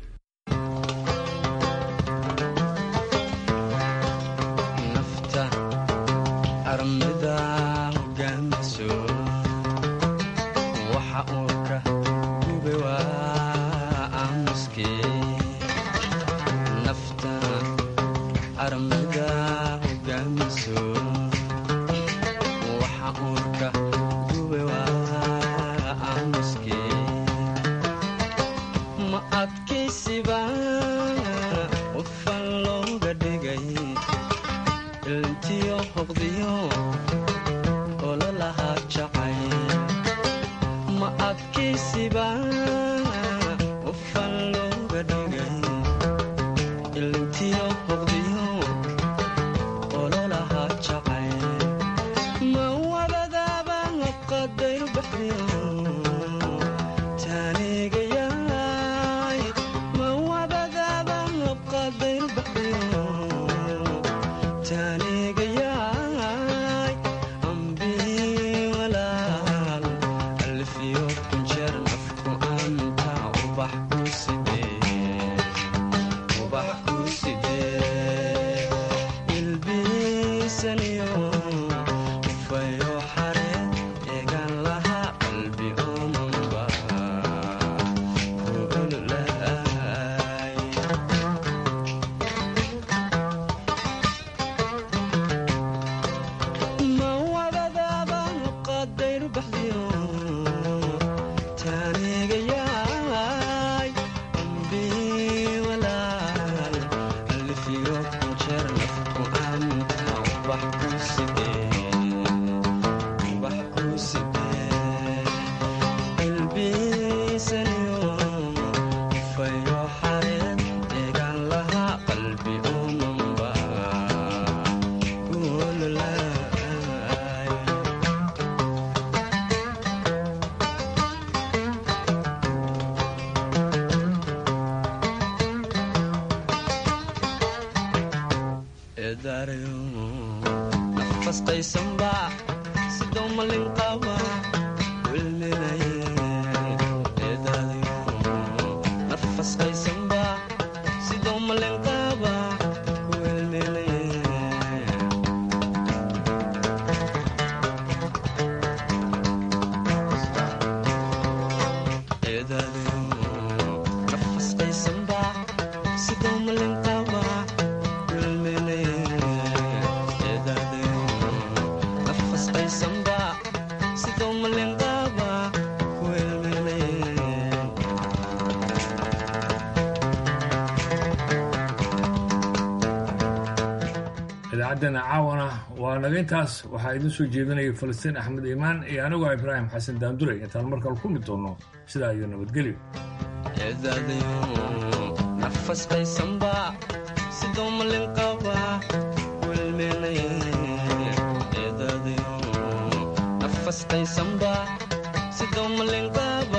idaacaddeena caawana waa naga intaas waxaa idin soo jeedinaya falastiin axmed iimaan iyo anigoo ibraahim xasan daanduley intaan markale ku mid doonno sidaa iyo nabadgelyo nafasqaysanba sidoo malin qaba nafasqaysanba sidoo malin qaba